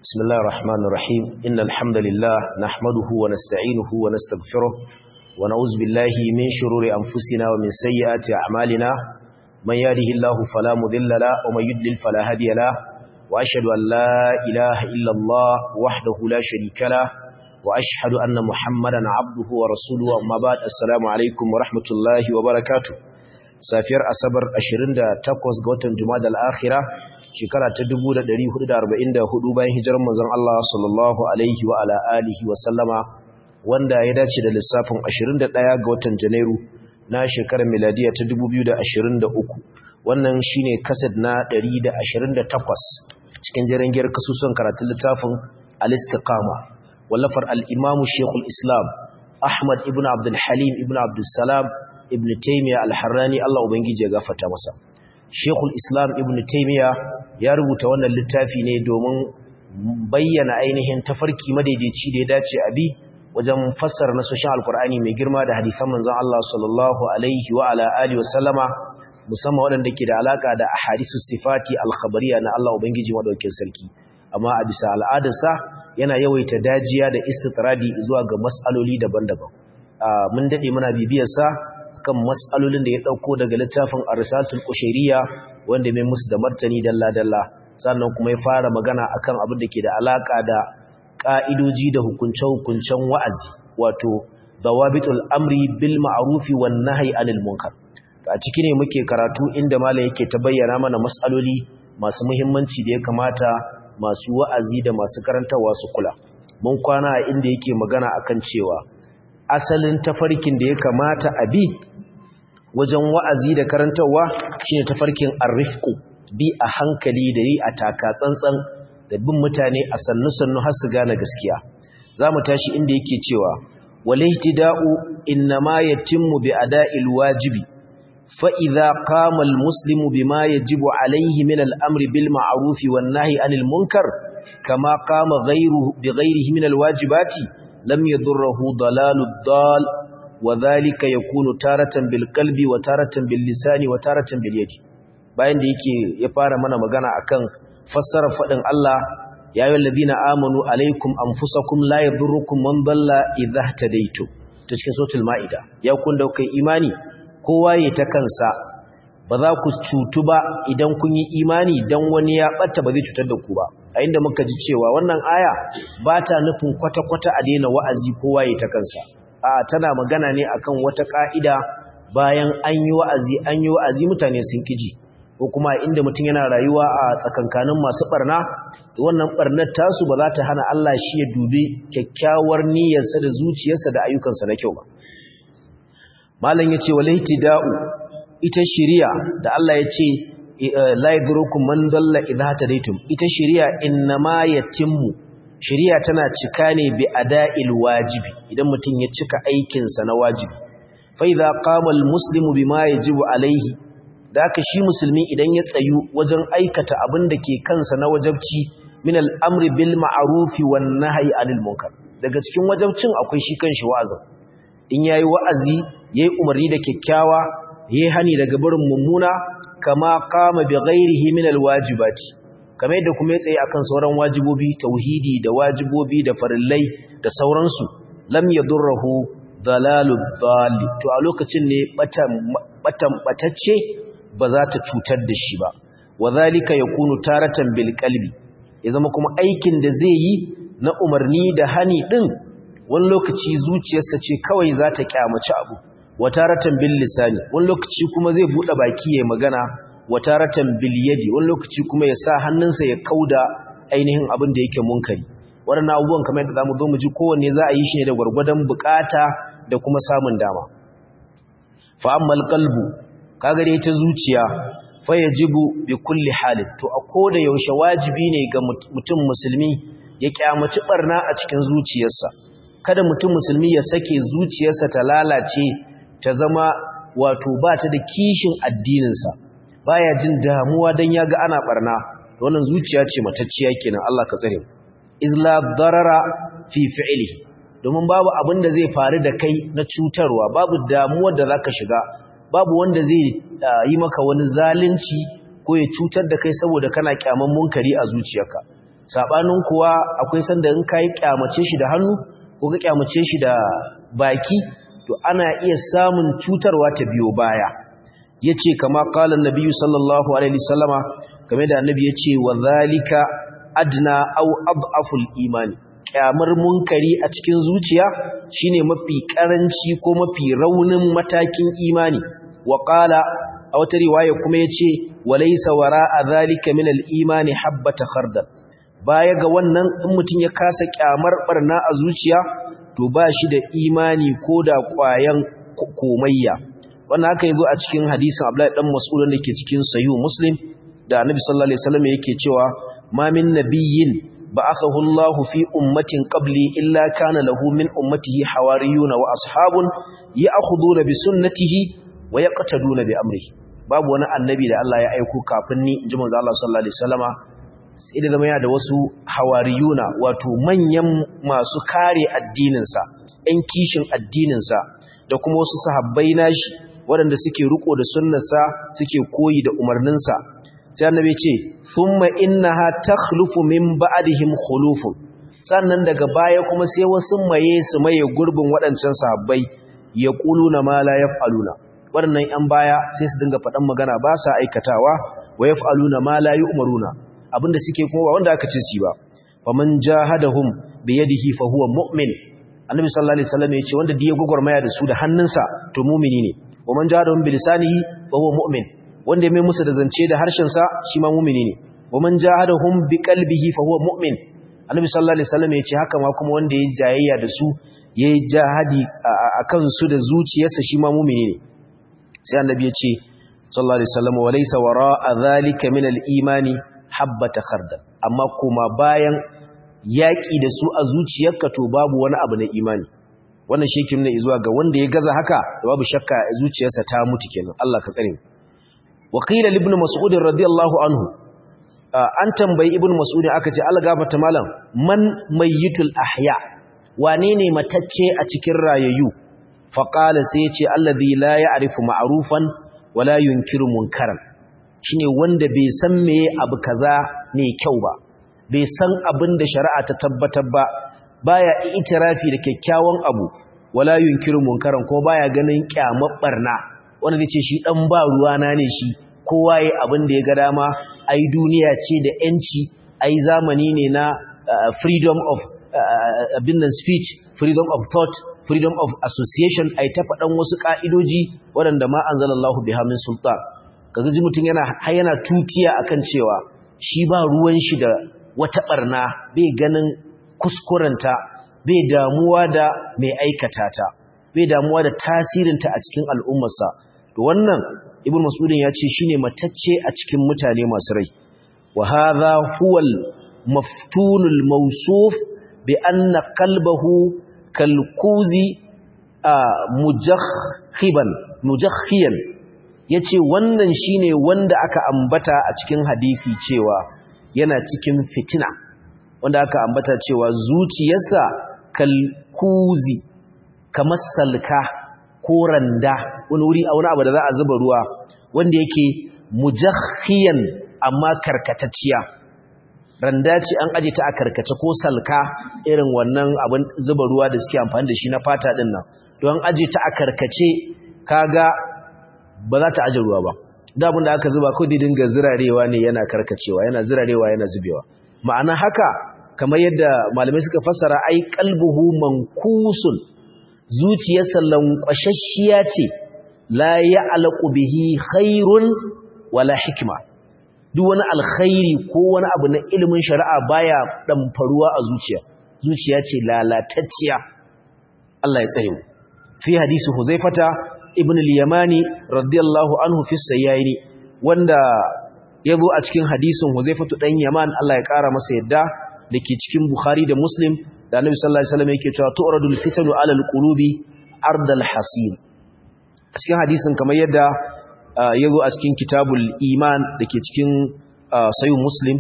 بسم الله الرحمن الرحيم إن الحمد لله نحمده ونستعينه ونستغفره ونعوذ بالله من شرور أنفسنا ومن سيئات أعمالنا من يهده الله فلا مذل له ومن يضلل فلا هادي له وأشهد أن لا إله إلا الله وحده لا شريك له وأشهد أن محمدا عبده ورسوله أما بعد السلام عليكم ورحمة الله وبركاته safiyar asabar 28 ga watan Jumada al-Akhirah shekara ta 1444 bayan hijirar manzon Allah sallallahu alaihi wa ala alihi wa sallama wanda ya dace da lissafin 21 ga watan Janairu na shekarar miladiya ta 2023 wannan shine kasad na 128 cikin jirangiyar kasusun karatun littafin al-Istiqama wallafar al-Imam Sheikhul Islam Ahmad ibn Abdul Halim ibn Abdul Salam ibn Taymiyyah al-Harrani Allah ubangiji ya gafarta masa Sheikhul Islam ibn Taymiyyah ya rubuta wannan littafi ne domin bayyana ainihin tafarki madaidaici da ya dace a bi wajen fassara nasoshin alkur'ani mai girma da hadisan manzon Allah sallallahu alaihi wa ala alihi wasallama musamman waɗanda ke da alaka da ahadisus sifati al-khabariyya na Allah ubangiji madaukakin sarki amma a bisa al'adarsa yana yawaita dajiya da istitradi zuwa ga mas'aloli daban-daban mun dade muna bibiyar sa kan matsalolin da ya ɗauko daga littafin arisatul ƙushiriya wanda mai musu da martani dalla-dalla sannan kuma ya fara magana akan abin da ke da alaƙa da ƙa'idoji da hukunce-hukuncen wa'azi wato dawabitul amri bil ma'arufi wan nahyi anil munkar a ciki ne muke karatu inda malam yake ta bayyana mana matsaloli masu muhimmanci da ya kamata masu wa'azi da masu karantarwa su kula mun kwana inda yake magana akan cewa asalin tafarkin da ya kamata a bi wajen wa'azi da karantarwa shine tafarkin arrifku bi a hankali da yi a taka tsantsan da bin mutane a sannu-sannu har su gane gaskiya za mu tashi inda yake cewa walaitida'u innama yatimmu bi ada'il wajibi fa idza qama almuslimu bima yajibu alayhi min al-amri bil ma'ruf wan nahyi anil munkar kama qama ghayruhu bi ghayrihi min alwajibati lam yadurruhu dalalud dal وذلك يكون تارة بالقلب وتارة باللسان وتارة باليد bayan da yake ya fara mana magana akan fassara fadin Allah ya ayyuhal ladina amanu alaikum anfusakum la yadurrukum man dalla idha tadaitu ta cikin suratul maida ya kun da kai imani kowa ya ta kansa ba za ku cutu ba idan kun yi imani dan wani ya batta ba zai cutar da ku ba a inda muka ji cewa wannan aya ba ta nufin kwata-kwata a daina wa'azi kowa ya ta kansa a tana magana ne akan wata ka'ida bayan an yi wa'azi an yi wa'azi mutane sun kiji ko kuma inda mutum yana rayuwa a tsakankanin masu barna da wannan barnar tasu ba za ta hana Allah shi ya dubi kyakkyawar niyyarsa da zuciyarsa da ayyukansa na kyau ba malam yace walaitida'u ita shiriya da Allah yace la yadrukum man dalla idha tadaytum ita shiriya innama yatimmu shari'a tana cika ne bi ada'il wajibi idan mutum ya cika aikinsa na wajibi fa idza qama almuslimu bima yajibu alaihi da haka shi musulmi idan ya tsayu wajen aikata abin da ke kansa na wajabci min al'amri bil ma'rufi wan nahyi anil munkar daga cikin wajabcin akwai shi kanshi wa'azin in yayi wa'azi yayi umarni da kyakkyawa yayi hani daga barin mummuna kama qama bi ghairihi min alwajibati kamar yadda kuma ya tsaye akan sauran wajibobi tauhidi da wajibobi da farillai da sauransu lam yadurruhu dalalud dhalli to a lokacin ne batan batan batacce ba za ta cutar da shi ba wadhalika yakunu taratan bil qalbi ya zama kuma aikin da zai yi na umarni da hani din wani lokaci zuciyarsa ce kawai za ta kyamaci abu wa taratan bil lisani wani lokaci kuma zai bude baki ya magana wataratan bilyadi wani lokaci kuma ya sa hannunsa ya kauda ainihin abin da yake munkari waɗannan abubuwan kamar yadda zamu zo mu ji kowanne za a yi shi ne da gwargwadon bukata da kuma samun dama fa ammal qalbu kaga dai ta zuciya fa yajibu bi kulli halin to a koda yaushe wajibi ne ga mutum musulmi ya kyamaci barna a cikin zuciyarsa kada mutum musulmi ya sake zuciyarsa ta lalace ta zama wato ba ta da kishin addininsa baya jin damuwa dan yaga ana barna wannan zuciya ce matacciya kenan Allah ka tsare izla darara fi fi'li domin babu abin da zai faru da kai na cutarwa babu damuwa da zaka shiga babu wanda zai yi maka wani zalunci ko ya cutar da kai saboda kana kyaman munkari a zuciyarka sabanin kuwa akwai sanda in kai kyamace shi da hannu ko ka kyamace shi da baki to ana iya samun cutarwa ta biyo baya yace kama qala an-nabi sallallahu alaihi wasallama game da annabi yace wa zalika adna aw ad'aful imani kyamar munkari a cikin zuciya shine mafi karanci ko mafi raunin matakin imani wa qala a wata riwaya kuma yace walaysa wara'a zalika min al-imani habbata khardal baya ga wannan in mutun ya kasa kyamar barna a zuciya to ba shi da imani ko da kwayan komayya wannan haka yazo a cikin hadisin Abdullahi dan Mas'ud da ke cikin Sahih Muslim da Annabi sallallahu alaihi wasallam yake cewa ma min nabiyyin ba'athahu Allahu fi ummatin qabli illa kana lahu min ummatihi hawariyun wa ashabun ya'khuduna bi sunnatihi wa yaqtaduna bi amrihi babu wani annabi da Allah ya aiko kafin ni inji manzo Allah sallallahu alaihi wasallama sai da zama yana da wasu hawariyuna wato manyan masu kare addininsa ɗan kishin addininsa da kuma wasu sahabbai nashi waɗanda suke riko da sunnarsa suke koyi da umarninsa sai annabi ce thumma innaha takhlufu min ba'dihim khulufun sannan daga baya kuma sai wasu maye su maye gurbin waɗancan sahabbai yaquluna ma la yaf'aluna waɗannan ƴan baya sai su dinga faɗan magana ba sa aikatawa wa yaf'aluna ma la yu'maruna abinda suke kuma ba wanda aka ce su ba faman jahadahum bi yadihi fa huwa mu'min annabi sallallahu alaihi wasallam yace wanda diya gogormaya da su da hannunsa to mu'mini ne waman jahadahum bi lisanihi fa huwa mu'min wanda ya mai musu da zance da harshen sa shi ma mu'mini ne waman jahadahum bi qalbihi fa huwa mu'min annabi sallallahu alaihi wasallam yace haka ma kuma wanda ya jayayya da su yayi jahadi akan su da zuciyarsa shi ma mu'mini ne sai annabi yace sallallahu alaihi wasallam walaysa wara'a dhalika min al-imani habbata khardal amma kuma bayan yaki da su a zuciyarka to babu wani abu na imani wannan shi yake nuna zuwa ga wanda ya gaza haka babu shakka zuciyarsa ta mutu kenan Allah ka tsare wa qila ibn mas'ud radiyallahu anhu an tambayi ibn mas'ud aka ce Allah gafarta malam man mayyitul ahya wane ne matacce a cikin rayayyu fa qala sai ya ce allazi la ya'rifu ma'rufan wala yunkiru munkaran shine wanda bai san meye abu kaza ne kyau ba bai san abin da shari'a ta tabbatar ba baya itirafi da kyakkyawan abu wala yunkiru munkaran ko baya ganin kyamar barna wanda zai ce shi dan ba ruwana ne shi kowa yayi abin da ya ga dama ai duniya ce da yanci ai zamani ne na freedom of abin nan speech freedom of thought freedom of association ai ta faɗan wasu ka'idoji waɗanda ma anzalallahu biha min sultan kaga ji mutum yana har yana tutiya akan cewa shi ba ruwan shi da wata barna bai ganin kuskurenta bai damuwa da mai aikata ta bai damuwa da tasirinta a cikin al'ummarsa to wannan ibn mas'udin ya ce shine matacce a cikin mutane masu rai wa hadha huwa al-maftunul mawsuf bi anna qalbahu kalkuzi mujakhiban mujakhiyan ya ce wannan shine wanda aka ambata a cikin hadisi cewa yana cikin fitina wanda aka ambata cewa zuciyarsa kalkuzi kamar salka ko randa wani wuri a wani abu da za a zuba ruwa wanda yake mujakhiyan amma karkatacciya randa ce an aje ta a karkace ko salka irin wannan abin zuba ruwa da suke amfani da shi na fata din nan don aje ta a karkace kaga ba za ta aje ruwa ba da abin da aka zuba ko dai dinga zirarewa ne yana karkacewa yana zirarewa yana zubewa ma'ana haka kamar yadda malamai suka fassara ai qalbuhu mankusun zuciyarsa lankwashashiya ce la ya'laqu bihi khairun wala hikma duk wani alkhairi ko wani abu na ilimin shari'a baya damfaruwa a zuciya zuciya ce lalatacciya Allah ya tsare mu fi hadisi huzaifata ibn al-yamani radiyallahu anhu fi sayyini wanda yazo a cikin hadisin huzaifatu dan yaman Allah ya kara masa yadda dake cikin bukhari da muslim da annabi sallallahu alaihi wasallam yake cewa tu'radul fitanu 'ala al-qulubi ardal hasin a cikin hadisin kamar yadda yazo a cikin kitabul iman dake cikin sahih muslim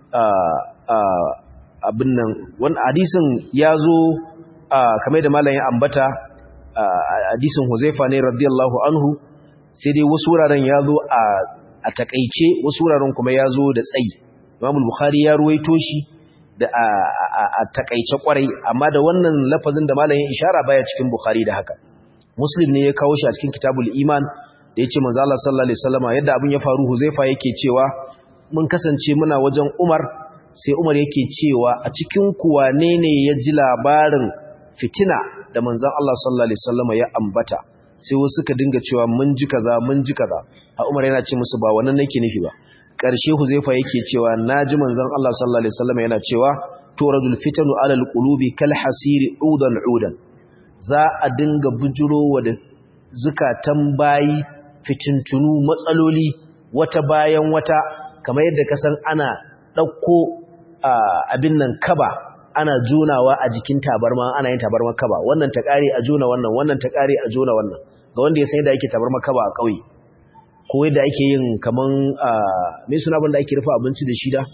abin nan wannan hadisin yazo kamar da malamin ya ambata hadisin Huzaifa ne radiyallahu anhu sai dai wasu wuraren ya zo a takaice wasu wuraren kuma ya zo da tsayi Imam Bukhari ya ruwaito shi da a takaice kwarai amma da wannan lafazin da malamin ishara baya cikin bukhari da haka muslim ne ya kawo shi a cikin kitabul iman da yace manzo Allah sallallahu alaihi wasallam yadda abin ya faru huzaifa yake cewa mun kasance muna wajen umar sai umar yake cewa a cikin ku wane ne ya ji labarin fitina da manzon Allah sallallahu alaihi wasallam ya ambata sai wasu suka dinga cewa mun ji kaza mun ji kaza a umar yana ce musu ba wannan nake nufi ba ƙarshe huzaifa yake cewa naji manzon Allah sallallahu alaihi wasallam yana cewa turadul fitanu alal qulubi kal hasiri udan udan za a dinga bujurowa da zukatan bayi fitintunu matsaloli wata bayan wata kamar yadda ka san ana ɗauko abin nan kaba ana jonawa a jikin tabarma ana yin tabarma kaba wannan ta ƙare a jona wannan wannan ta ƙare a jona wannan ga wanda ya san yadda ake tabarma kaba a ƙauye ko yadda ake yin kaman mai suna banda ake rufe abinci da shida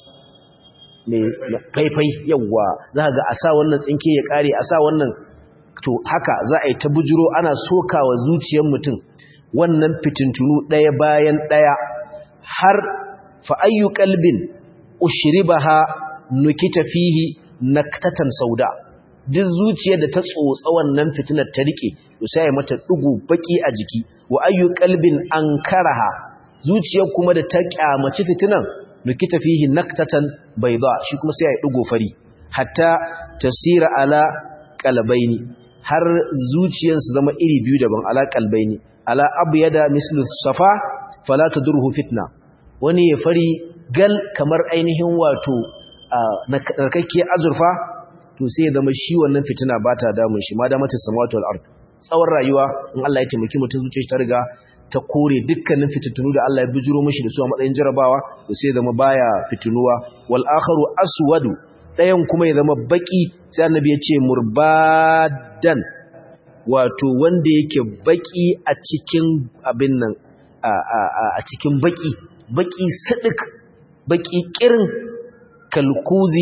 mai faifai yawwa za ga a sa wannan tsinke ya ƙare a sa wannan to haka za a yi ta bujiro ana sokawa zuciyar mutum wannan fitintunu ɗaya bayan ɗaya har fa'ayyu ƙalbin ushribaha nukita fihi naktatan sauda duk zuciyar da ta tsotsa wannan fitinar ta rike to sai ya mata dugu baki a jiki wa ayyu qalbin ankaraha zuciyar kuma da ta kyamaci fitinan nukita fihi naktatan bayda shi kuma sai ya dugo fari hatta tasira ala qalbaini har zuciyar su zama iri biyu daban ala qalbaini ala abyada mislu safa fala tadurhu fitna wani ya fari gal kamar ainihin wato narkakkiyar azurfa to sai ya zama shi wannan fitina ba ta damun shi ma da mata samawati wal ard tsawon rayuwa in Allah ya taimaki mutum zuciya ta riga ta kore dukkanin fitintunu da Allah ya bijiro mishi da su a matsayin jarabawa to sai ya zama baya fitinuwa wal akharu aswadu dayan kuma ya zama baki sai annabi ya ce murbadan wato wanda yake baki a cikin abin nan a cikin baki baki sidik baki kirin kalkuzi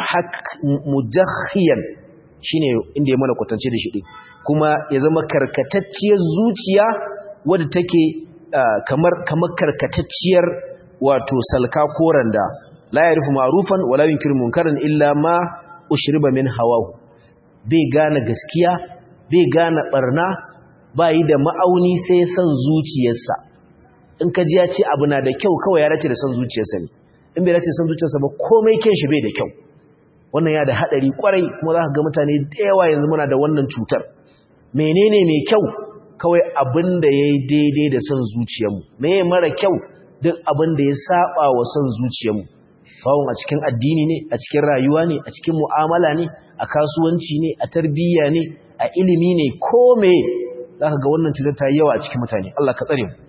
mujakhiyan shine inda ya mana kwatance da shi din kuma ya zama karkatacciyar zuciya wadda take kamar kamar karkatacciyar wato salka koranda la yarifu ma'rufan wala yunkiru munkaran illa ma ushriba min hawahu bai gane gaskiya bai gane barna bai da ma'auni sai san zuciyarsa in ka ji ya ce abu na da kyau kawai ya dace da san zuciyarsa ne in bai dace san zuciyarsa ba komai kyan shi bai da kyau wannan ya da hadari kwarai kuma za ka ga mutane da yawa yanzu muna da wannan cutar menene mai kyau kawai abin da ya yi daidai da son zuciyarmu me mara kyau duk abin da ya saba wa son zuciyarmu sawun a cikin addini ne a cikin rayuwa ne a cikin mu'amala ne a kasuwanci ne a tarbiyya ne a ilimi ne ko me za ka ga wannan cutar ta yi yawa a cikin mutane Allah ka tsare mu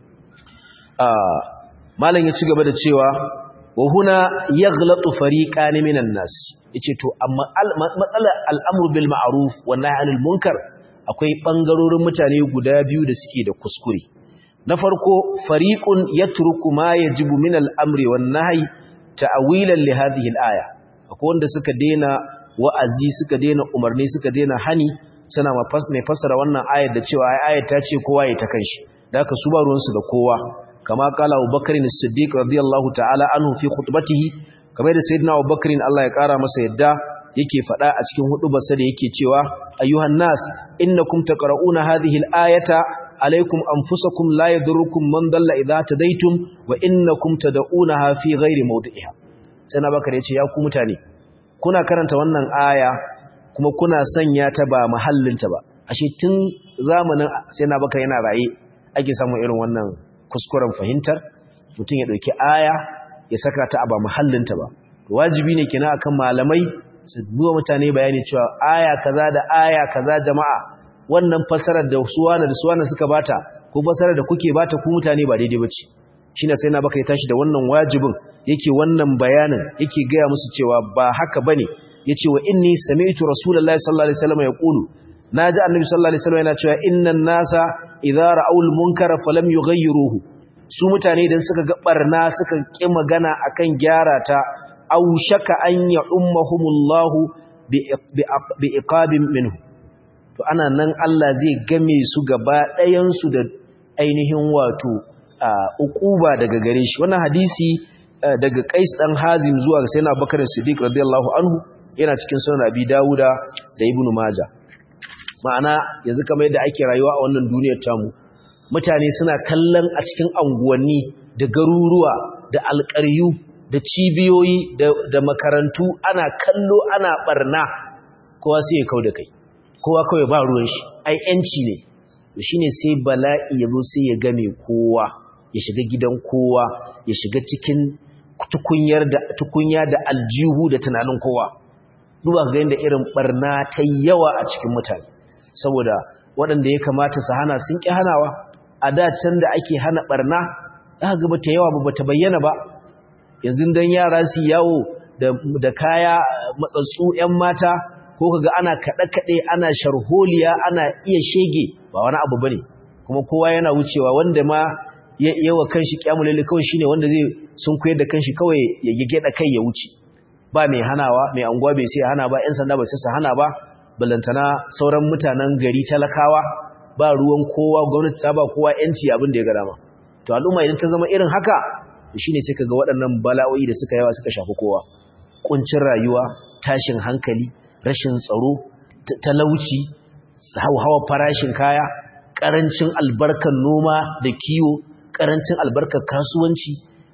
malam ya ci gaba da cewa wa huna yaghlatu fariqan minan nas yace to amma matsalar al'amru bil ma'ruf wa nahy anil munkar akwai bangarorin mutane guda biyu da suke da kuskure na farko fariqun yatruku ma yajibu min al-amri wan nahy ta'wilan li hadhihi al-aya akwai wanda suka dena wa'azi suka dena umarni suka dena hani suna mai fassara wannan ayar da cewa ayar ta ce kowa ya ta kanshi da haka su ba ruwansu da kowa kama kala Abubakar as-Siddiq radiyallahu ta'ala anhu fi khutbatihi kamar da sayyidina Abubakar Allah ya kara masa yadda yake fada a cikin hudubarsa da yake cewa ayyuhan nas innakum taqra'una hadhihi al-ayata alaykum anfusakum la yadurrukum man dalla idha tadaytum wa innakum tad'unaha fi ghairi mawdi'iha sai na bakar yace ya ku mutane kuna karanta wannan aya kuma kuna sanya ta ba mahallinta ba ashe tun zamanin sai na bakar yana raye ake samun irin wannan kuskuren fahimtar mutum ya ɗauki aya ya saka ta a ba muhallinta ba wajibi ne kina akan malamai su duba mutane bayani cewa aya kaza da aya kaza jama'a wannan fasarar da suwana da suwana suka bata ko fasarar da kuke bata ku mutane ba daidai bace shine sai na baka ya tashi da wannan wajibin yake wannan bayanin yake gaya musu cewa ba haka bane yace wa inni sami'tu rasulullahi sallallahu alaihi wasallam yaqulu naji annabi sallallahu alaihi wasallam yana cewa innan nasa idza ra'awul munkara falam yughayyiruhu su mutane idan suka ga barna suka ki magana akan gyara ta aw shaka an ya ummahumullahu bi iqabin minhu to ana nan Allah zai game su gaba ɗayan su da ainihin wato uquba daga gare shi wannan hadisi daga Qais dan Hazim zuwa ga Sayyidina Bakar Siddiq radiyallahu anhu yana cikin sunan Abi Dawuda da Ibn Majah ma'ana yanzu kamar yadda ake rayuwa a wannan duniyar tamu mutane suna kallon a cikin anguwanni da garuruwa da alƙaryu da cibiyoyi da makarantu ana kallo ana barna kowa sai ya kau da kai kowa kawai ba ruwan shi ai yanci ne shine sai bala'i ya zo sai ya game kowa ya shiga gidan kowa ya shiga cikin tukunyar da tukunya da aljihu da tunanin kowa duba ga yanda irin barna ta yawa a cikin mutane saboda waɗanda ya kamata su hana sun ƙi hanawa a da can da ake hana barna aka ga bata yawa ba bata bayyana ba yanzu dan yara su yawo da kaya matsatsu 'yan mata ko kaga ana kaɗe-kaɗe ana sharholiya ana iya shege ba wani abu bane kuma kowa yana wucewa wanda ma yawa kanshi kyamulele kawai shine wanda zai sun koyar da kanshi kawai ya gida kai ya wuce ba mai hanawa mai anguwa bai sai hana ba 'yan sanda ba sai su hana ba balantana sauran mutanen gari talakawa ba ruwan kowa gwamnati ta ba kowa yanci abin da ya ga dama to al'umma idan ta zama irin haka shine sai kaga waɗannan bala'o'i da suka yawa suka shafi kowa kuncin rayuwa tashin hankali rashin tsaro talauci hawa farashin kaya karancin albarkar noma da kiwo karancin albarkar kasuwanci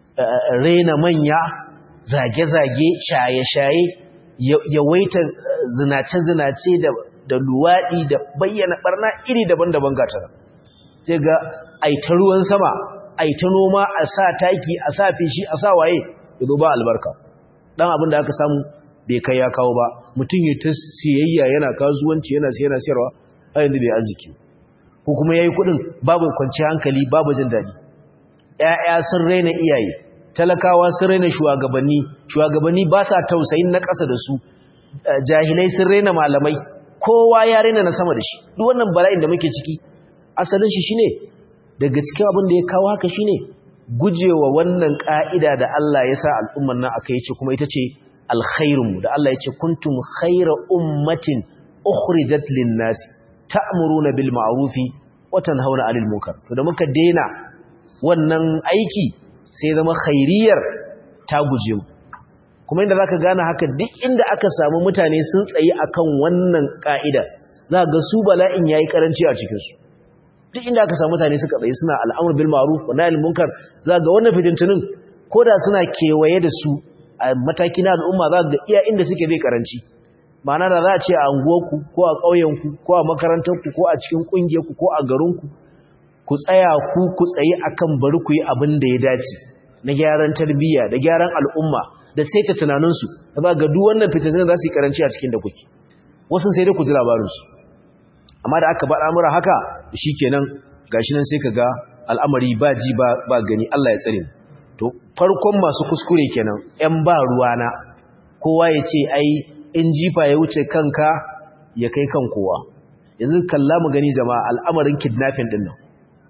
raina manya zage-zage shaye-shaye yawaita zinace-zinace da luwaɗi da bayyana ɓarna iri daban-daban gatara sai ga aita ruwan sama aita noma a sa taki a sa fishi a sa waye ya ba albarka ɗan abin da aka samu bai kai ya kawo ba mutum ya ta siyayya yana kasuwanci yana yana siyarwa a yanzu bai arziki ko kuma ya yi kuɗin babu kwanci hankali babu jin daɗi ‘ya'ya sun raina iyaye talakawa sun raina shugabanni shugabanni ba sa tausayin na ƙasa da su jahilai sun raina malamai kowa ya raina na sama da shi duk wannan bala'in da muke ciki asalin shi shine daga cikin abin da ya kawo haka shine gujewa wannan ka'ida da Allah ya sa al'umman nan aka yace kuma ita ce alkhairun da Allah ya ce kuntum khayra ummatin ukhrijat lin-nas ta'muruna bil ma'rufi wa tanhauna 'anil munkar to da muka daina wannan aiki sai zama khairiyar ta guje mu kuma inda zaka gane haka duk inda aka samu mutane sun tsayi akan wannan ka'ida za ga su bala'in yayi karanci a cikin su duk inda aka samu mutane suka tsayi suna al'amur bil ma'ruf wa nahyil munkar za ga wannan fitintunin koda suna kewaye da su a mataki na al'umma za ga iya inda suke zai karanci ma'ana da za a ce a unguwarku ko a ƙauyenku ko a makarantarku ko a cikin ƙungiyarku ko a garinku ku tsaya ku ku tsayi akan bari ku yi abin da ya dace na gyaran tarbiyya da gyaran al'umma da saita tunaninsu da ba ga duk wannan fitinin za su yi karanci a cikin da kuke wasu sai dai ku ji labarinsu amma da aka baɗa mura haka shi kenan gashi nan sai ka ga al'amari ba ji ba gani Allah ya tsare to farkon masu kuskure kenan ‘yan ba ruwana kowa ya ce ai in jifa ya wuce kanka ya kai kan kowa yanzu kalla mu gani jama'a al'amarin kidnapping din nan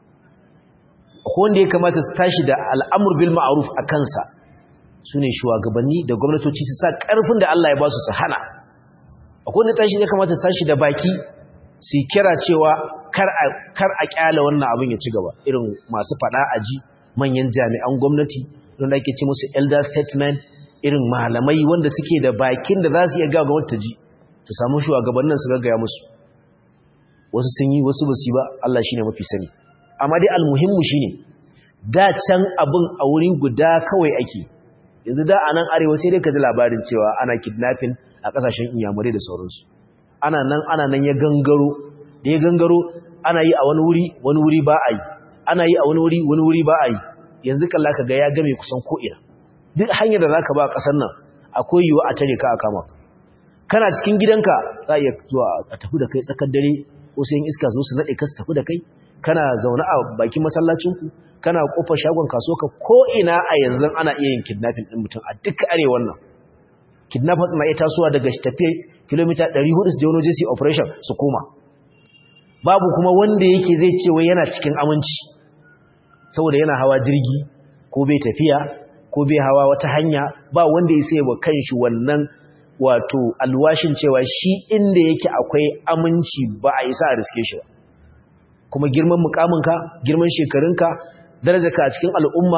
akwai wanda ya kamata su tashi da al'amur bil ma'ruf a kansa su ne shugabanni da gwamnatoci su sa ƙarfin da Allah ya ba su su hana akwai wanda tashi ya kamata su tashi da baki su kira cewa kar a kyala wannan abin ya ci gaba irin masu fada aji manyan jami'an gwamnati wanda ake ce musu elder statement irin malamai wanda suke da bakin da za su iya gawa gwamnati ji su samu shugabannin su gaggaya musu wasu sun yi wasu ba su yi ba Allah shine mafi sani amma dai almuhimmu shine da can abin a wurin guda kawai ake yanzu da a nan arewa sai dai ka ji labarin cewa ana kidnapping a kasashen inyamurai da sauransu ana nan ana nan ya gangaro da ya gangaro ana yi a wani wuri wani wuri ba a yi ana yi a wani wuri wani wuri ba a yi yanzu kalla ka ga ya game kusan ko'ina duk hanyar da za ka ba a ƙasar nan akwai yiwuwa a tare ka a kama kana cikin gidanka za a iya zuwa a tafi da kai tsakar dare ko sai iska zo su naɗe ka su tafi da kai kana zaune a bakin masallacinku kana kofar shagon kaso ka ko'ina a yanzu ana iya yin kidnapping ɗin mutum a duk arewan nan kidnappers na iya tasowa daga tafiye kilomita 400 su je wani jesi operation su koma babu kuma wanda yake zai ce wai yana cikin aminci saboda yana hawa jirgi ko bai tafiya ko bai hawa wata hanya ba wanda ya sai wa kanshi wannan wato alwashin cewa shi inda yake akwai aminci ba a isa a riske shi kuma girman mukaminka girman shekarunka darajarka a cikin al'umma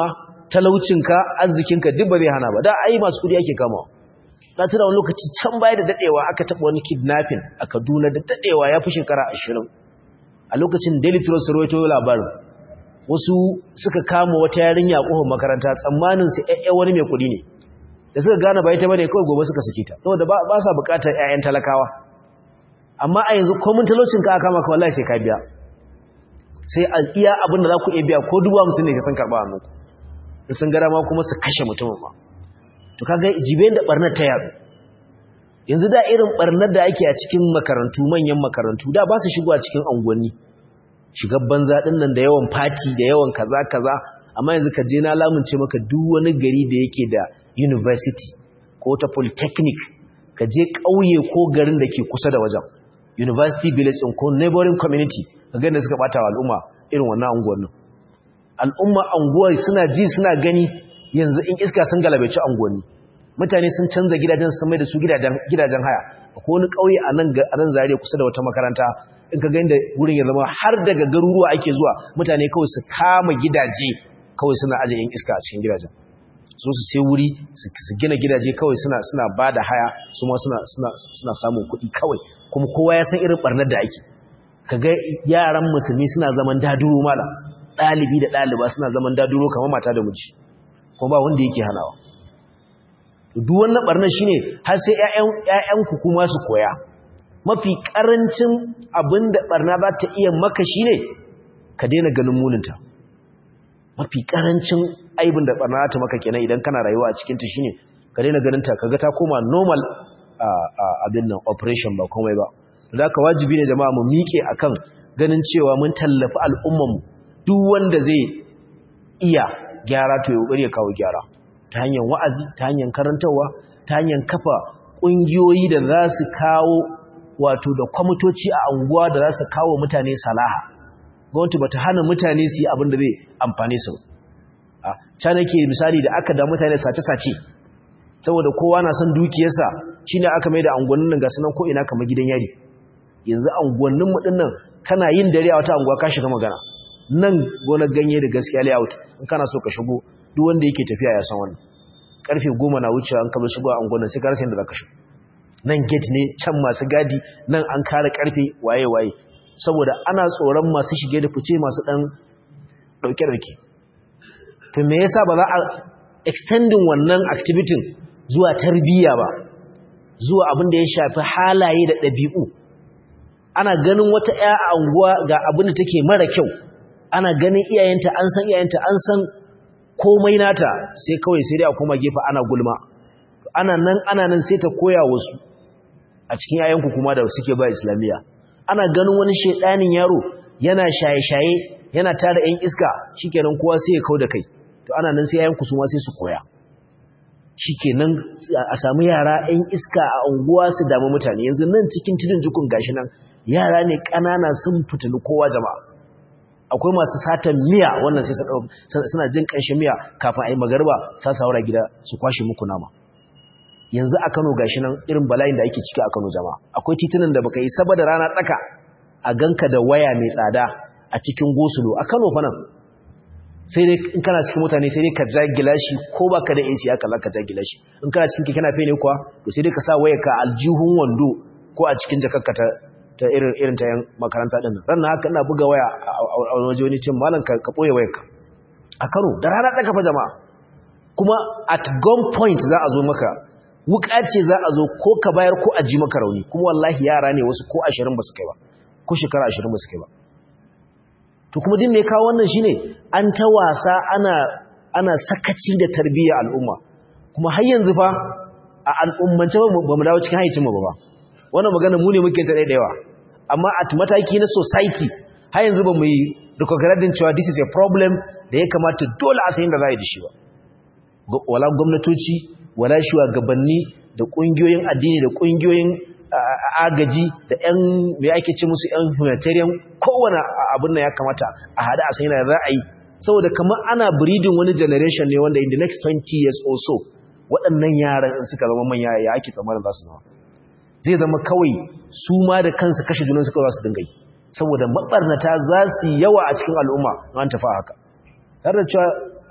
talaucinka arzikinka duk ba zai hana ba da ai masu kudi ake kama na tuna wani lokaci can baya da dadewa aka taba wani kidnapping a Kaduna da dadewa ya fi shekara 20 a lokacin Daily Trust rawaito labarin wasu suka kama wata yarinya kofar makaranta tsammanin su ƴaƴa wani mai kudi ne da suka gane ba ita bane kawai gobe suka saki ta saboda ba sa bukatar ƴaƴan talakawa amma a yanzu komin talaucinka aka kama ka wallahi sai ka biya sai a iya abin da za ku iya biya ko dubu hamsin ne ka san karɓa hannunku da sun gara ma kuma su kashe mutumin ma to kaga jibe da barnar ta yaro yanzu da irin barnar da ake a cikin makarantu manyan makarantu da ba su shigo a cikin unguwanni shigar banza din nan da yawan fati da yawan kaza kaza amma yanzu ka je na lamunce maka duk wani gari da yake da university ko ta polytechnic ka je ƙauye ko garin da ke kusa da wajen university village ko neighboring community ka ga da suka bata wa al'umma irin wannan unguwannin al'umma unguwar suna ji suna gani yanzu in iska sun galabaici unguwanni mutane sun canza gidajen sun mai da su gidajen haya ko wani ƙauye a nan a nan zariya kusa da wata makaranta in ka gani da wurin ya zama har daga garuruwa ake zuwa mutane kawai su kama gidaje kawai suna aje yin iska a cikin gidajen so su sai wuri su gina gidaje kawai suna suna ba da haya su ma suna suna suna samun kuɗi kawai kuma kowa ya san irin barnar da ake kaga yaran musulmi suna zaman daduro mala ɗalibi da ɗaliba suna zaman daduro kamar mata da miji kuma ba wanda yake hanawa duk wannan barnar shine har sai ƴaƴan ƴaƴanku kuma su koya mafi karancin abinda barna za ta iya maka shine ka daina ganin muninta mafi karancin aibin da barna ta maka kenan idan kana rayuwa a cikin ta shine ka daina ganin ta kaga ta koma normal abin nan operation ba komai ba to da ka wajibi ne jama'a mu miƙe akan ganin cewa mun tallafi al'umman mu duk wanda zai iya gyara to ya kokari ya kawo gyara ta hanyar wa'azi ta hanyar karantarwa ta hanyar kafa kungiyoyi da za su kawo wato da kwamitoci a anguwa da za su kawo mutane salaha gwamnati bata hana mutane su yi abin da zai amfane su a can nake misali da aka da mutane sace-sace saboda kowa na son dukiyarsa shine aka mai da anguwannin nan ga sanan ko ina kamar gidan yari yanzu anguwannin mu dinnan kana yin dare a wata anguwa ka shiga magana nan gonar ganye da gaskiya layout in kana so ka shigo duk wanda yake tafiya ya san wannan karfe 10 na wucewa an kaba shigo a anguwannin sai ka rasa inda zaka shigo nan gate ne can masu gadi nan an kare karfe waye waye saboda ana tsoron masu shige da fice masu dan dauke-dauke to me yasa ba za a extending wannan activity zuwa tarbiyya ba zuwa abin da ya shafi halaye da ɗabi'u ana ganin wata ƴa a unguwa ga abin da take mara kyau ana ganin iyayenta an san iyayenta an san komai nata sai kawai sai dai a koma gefe ana gulma ana nan ana nan sai ta koya wasu a cikin yayanku kuma da suke ba islamiyya ana ganin wani shedanin yaro yana shaye-shaye yana tara ƴan iska shikenan kowa sai ya kau da kai to ana nan sai yayanku su ma sai su koya shikenan a samu yara ƴan iska a unguwa su damu mutane yanzu nan cikin tudun jukun gashi nan yara ne ƙanana sun fitini kowa jama'a akwai masu satan miya wannan sai suna jin ƙanshin miya kafin a yi magarba sa saura gida su kwashe muku nama yanzu a Kano gashi nan irin bala'in da ake ciki a Kano jama'a akwai titunan da baka yi saba da rana tsaka a ganka da waya mai tsada a cikin gosulo a Kano fa nan sai dai in kana cikin mutane sai dai ka ja gilashi ko baka da AC haka za ka ja gilashi in kana cikin keke nafe ne kuwa to sai dai ka sa wayar ka aljihun wando ko a cikin jakarka ta ta irin irin ta yan makaranta din ran na haka ina buga waya a waje wani cin malam ka ka boye wayarka a Kano da rana tsaka fa jama'a kuma at gun point za a zo maka wuka ce za a zo ko ka bayar ko a ji maka rauni kuma wallahi yara ne wasu ko 20 ba su kai ba ko shekara 20 ba su kai ba to kuma din me kawo wannan shine an ta wasa ana ana sakaci da tarbiyyar al'umma kuma har yanzu fa a al'ummance ba mu dawo cikin haicin mu ba wannan magana mu ne muke ta da yawa amma at mataki na society har yanzu ba mu yi recognizing cewa this is a problem da ya kamata dole a sayin da za a yi da shi ba wala gwamnatoci wala shugabanni da kungiyoyin addini da kungiyoyin agaji da ƴan me ake ce musu ƴan humanitarian kowane abin nan ya kamata a hada a sayin da za a yi saboda kamar ana breeding wani generation ne wanda in the next 20 years or so waɗannan yaran in suka zama manya ya ake tsammanin za su zama zai zama kawai su ma da kansu kashe junan su kawai za su dinga yi saboda mabarnata za su yawa a cikin al'umma an tafi haka tare da cewa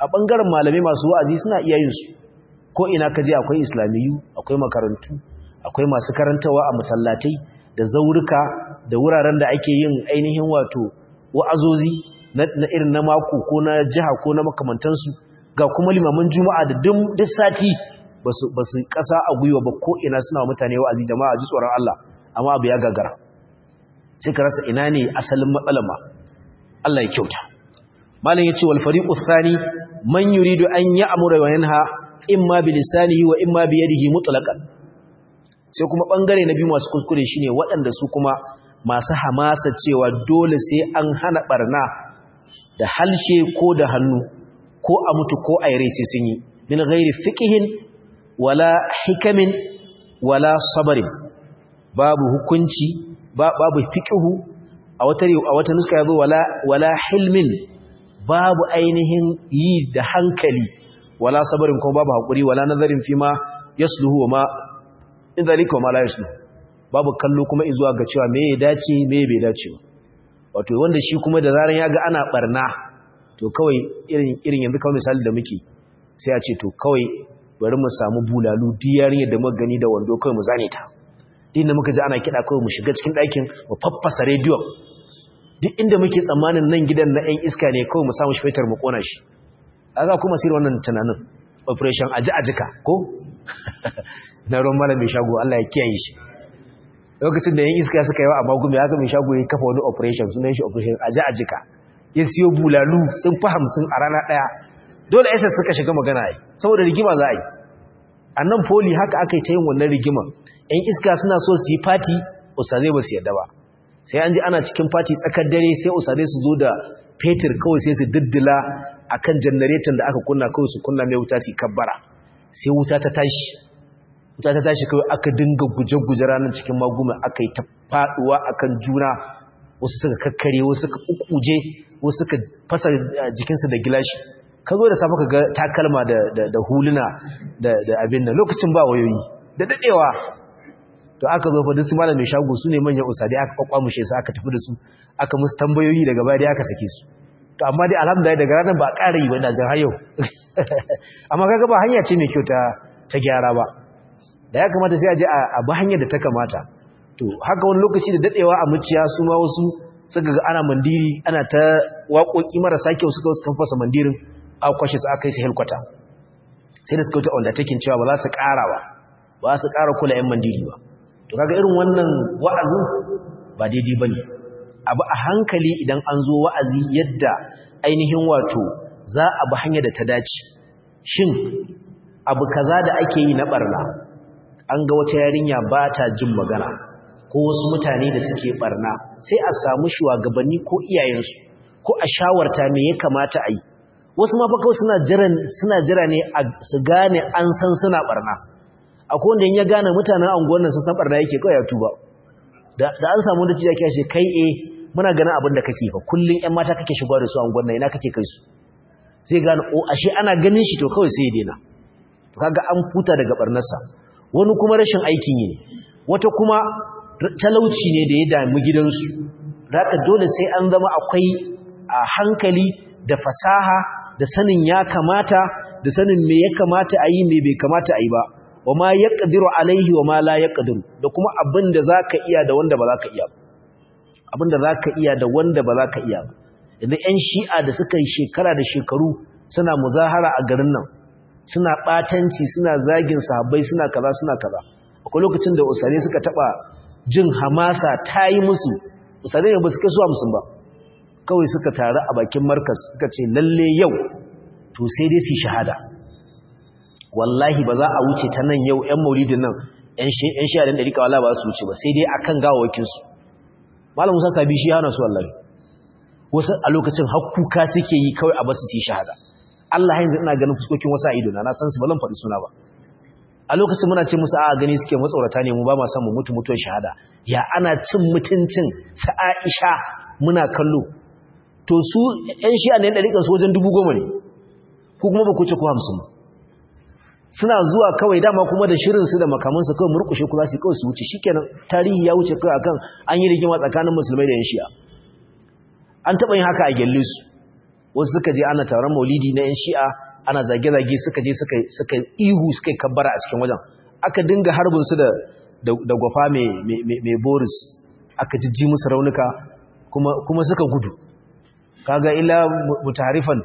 a ɓangaren malamai masu wa'azi suna iya yin su ko ina ka je akwai islamiyu akwai makarantu akwai masu karantawa a masallatai da zaurika da wuraren da ake yin ainihin wato wa'azozi na irin na mako ko na jiha ko na makamantansu ga kuma limaman juma'a da duk sati ba su ƙasa a gwiwa ba ko ina suna mutane wa'azi jama'a ji tsoron Allah amma abu ya gagara sai ka rasa ina ne asalin matsalar ma Allah ya kyauta malam yace wal fariqu thani man yuridu an ya'mura wa yanha imma bi lisanihi wa imma bi yadihi mutlaqan sai kuma bangare na biyu masu kuskure shine waɗanda su kuma masu hamasa cewa dole sai an hana barna da halshe ko da hannu ko a mutu ko a yare sai sun yi min ghairi fiqhin wala hikamin wala sabarin babu hukunci babu fiqhu a wata a wata nuska yazo wala wala hilmin babu ainihin yi da hankali wala sabarin kuma babu hakuri wala nazarin fi ma yasluhu wa ma in zalika ma la yasluhu babu kallo kuma izuwa ga cewa me ya dace me bai dace ba wato wanda shi kuma da zaran ya ga ana barna to kawai irin irin yanzu kawai misali da muke sai a ce to kawai bari mu samu bulalu diyarin yadda muka gani da wando kawai mu zane ta din da muka ji ana kiɗa kawai mu shiga cikin ɗakin mu faffasa rediyon duk inda muke tsammanin nan gidan na ɗan iska ne kawai mu samu shi fetar mu ƙona shi a za kuma sirri wannan tunanin operation aji ajika ko na ruwan malam mai shago Allah ya kiyaye shi lokacin da yan iska suka yi wa amma gumi haka mai shago ya kafa wani operation sunan shi operation aji ajika ya siyo bulalu sun fi hamsin a rana ɗaya dole ss suka shiga magana yi saboda rigima za a yi a nan poli haka aka yi ta yin wannan rigima yan iska suna so su yi fati usazai ba su yadda ba sai an ji ana cikin fati tsakar dare sai usazai su zo da fetur kawai sai su diddila a kan janareton da aka kunna kawai su kunna mai wuta su kabbara sai wuta ta tashi wuta ta tashi kawai aka dinga guje-guje ranar cikin maguma aka yi ta faduwa akan juna wasu suka kakkare wasu suka ukuje wasu suka fasa jikinsu da gilashi ka zo da safa ka ga takalma da huluna da abin nan lokacin ba wayoyi da dadewa to aka zo fa duk su malamin shago su ne manyan usadi aka kwakwamushe su aka tafi da su aka musu tambayoyi daga baya dai aka sake su to amma dai alhamdulillah daga ranar ba ƙara yi ba da jan har yau amma kaga ba hanya ce mai kyau ta ta gyara ba da ya kamata sai a je a ba hanyar da ta kamata to haka wani lokaci da dadewa a muciya su ma wasu suka ga ana mandiri ana ta waƙoƙi marasa kyau suka wasu kan fasa mandirin a kwashe su aka yi su helkwata sai da suka wuta undertaking cewa ba za su ƙara ba ba su ƙara kula yan mandiri ba to kaga irin wannan wa'azin ba daidai ba ne abu a hankali idan an zo wa'azi yadda ainihin wato za a bi hanyar da ta dace shin abu kaza da ake yi na barna an ga wata yarinya ba ta jin magana ko wasu mutane da suke barna sai a samu shugabanni ko iyayensu ko a shawarta me ya kamata a yi wasu ma kawai suna jira suna jira ne su gane an san suna barna akwai wanda ya gane mutanen anguwar nan sun san barna yake kawai ya tuba da an samu da ciya kashe kai eh muna ganin abin da kake fa kullun ƴan mata kake shigowa da su anguwar nan ina kake kai su sai gane o ashe ana ganin shi to kawai sai ya daina to kaga an futa daga barnarsa wani kuma rashin aikin yi ne wata kuma talauci ne da ya damu gidansu haka dole sai an zama akwai a hankali da fasaha da sanin ya kamata da sanin me ya kamata a yi me bai kamata a yi ba wa ma ya ƙadiru alaihi wa ma la ya ƙadiru da kuma abin da za ka iya da wanda ba za ka iya ba abin da za ka iya da wanda ba za ka iya ba yanzu 'yan shi'a da suka yi shekara da shekaru suna muzahara a garin nan suna ɓatanci suna zagin sahabbai suna kaza suna kaza akwai lokacin da usare suka taɓa jin hamasa ta yi musu usare ne ba su kai zuwa musu ba kawai suka taru a bakin markas suka ce lalle yau to sai dai su shahada wallahi ba za a wuce ta nan yau 'yan maulidin nan 'yan shi'a ɗin ɗarika wala ba su wuce ba sai dai a kan gawawakinsu malam musa sabi shi hana su wallahi wasu a lokacin hakkuka suke yi kawai a basu su yi shahada Allah yanzu ina ganin fuskokin wasu a idona na san su ba zan faɗi suna ba a lokacin muna ce musu a gani suke matsaurata ne mu ba ma san mu mutu mutuwar shahada ya ana cin mutuncin sa Aisha muna kallo to su ƴan shi'a ne ɗariƙar su wajen dubu goma ne ko kuma ba ku ce ko hamsin suna zuwa kawai dama kuma da shirinsu da makamansu kawai murkushe ku za su kawai su wuce shikenan tarihi ya wuce kawai akan an yi rigima tsakanin musulmai da yan shi'a an taɓa yin haka a gyalle su wasu suka je ana taron maulidi na yan shi'a ana zage-zage suka je suka ihu suka yi kabbara a cikin wajen aka dinga harbin su da da gwafa mai boris aka jijji musu raunuka kuma suka gudu kaga ila mutarifan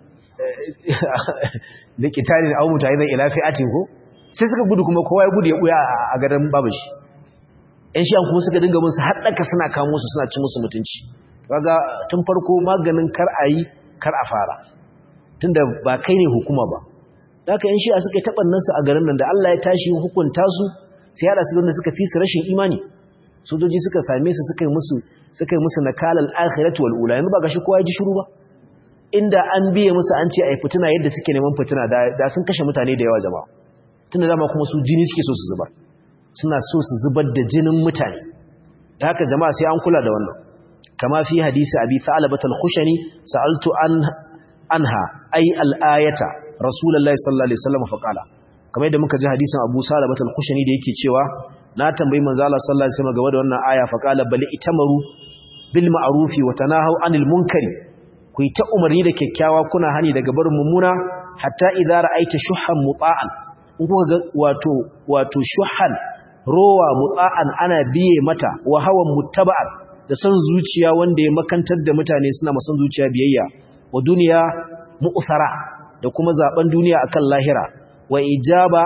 da kitalin au mutarizan ila fi'atin ko sai suka gudu kuma kowa ya gudu ya buya a garin babashi yan shi kuma suka dinga musu haɗaka suna kamo su suna ci musu mutunci kaga tun farko maganin kar a yi kar a fara tunda ba kai ne hukuma ba haka yan shi'a suka taɓa su a garin nan da Allah ya tashi hukunta su sai hada su da suka fi su rashin imani sojoji suka same su suka yi musu suka yi musu nakalal akhirati wal ula yanzu ba gashi kowa ya ji shiru ba inda an biye musu an ce ai fitina yadda suke neman fitina da sun kashe mutane da yawa jama'a tunda dama kuma su jini suke so su zubar suna so su zubar da jinin mutane da haka jama'a sai an kula da wannan kama fi hadisi abi thalabat al-khushani sa'altu an anha ay al-ayata rasulullahi sallallahu alaihi wasallam fa qala kamar yadda muka ji hadisin abu thalabat al-khushani da yake cewa na tambayi manzo Allah sallallahu alaihi wasallam game da wannan aya fa qala bal itamaru bil ma'rufi wa tanahaw anil munkari ku yi ta umarni da kyakkyawa kuna hani daga barin mummuna hatta idza ra'aita shuhan muta'an in kuka ga wato wato shuhan rowa muta'an ana biye mata wa hawan muttaba'an da son zuciya wanda ya makantar da mutane suna masan zuciya biyayya wa duniya mu'thara da kuma zaben duniya akan lahira wa ijaba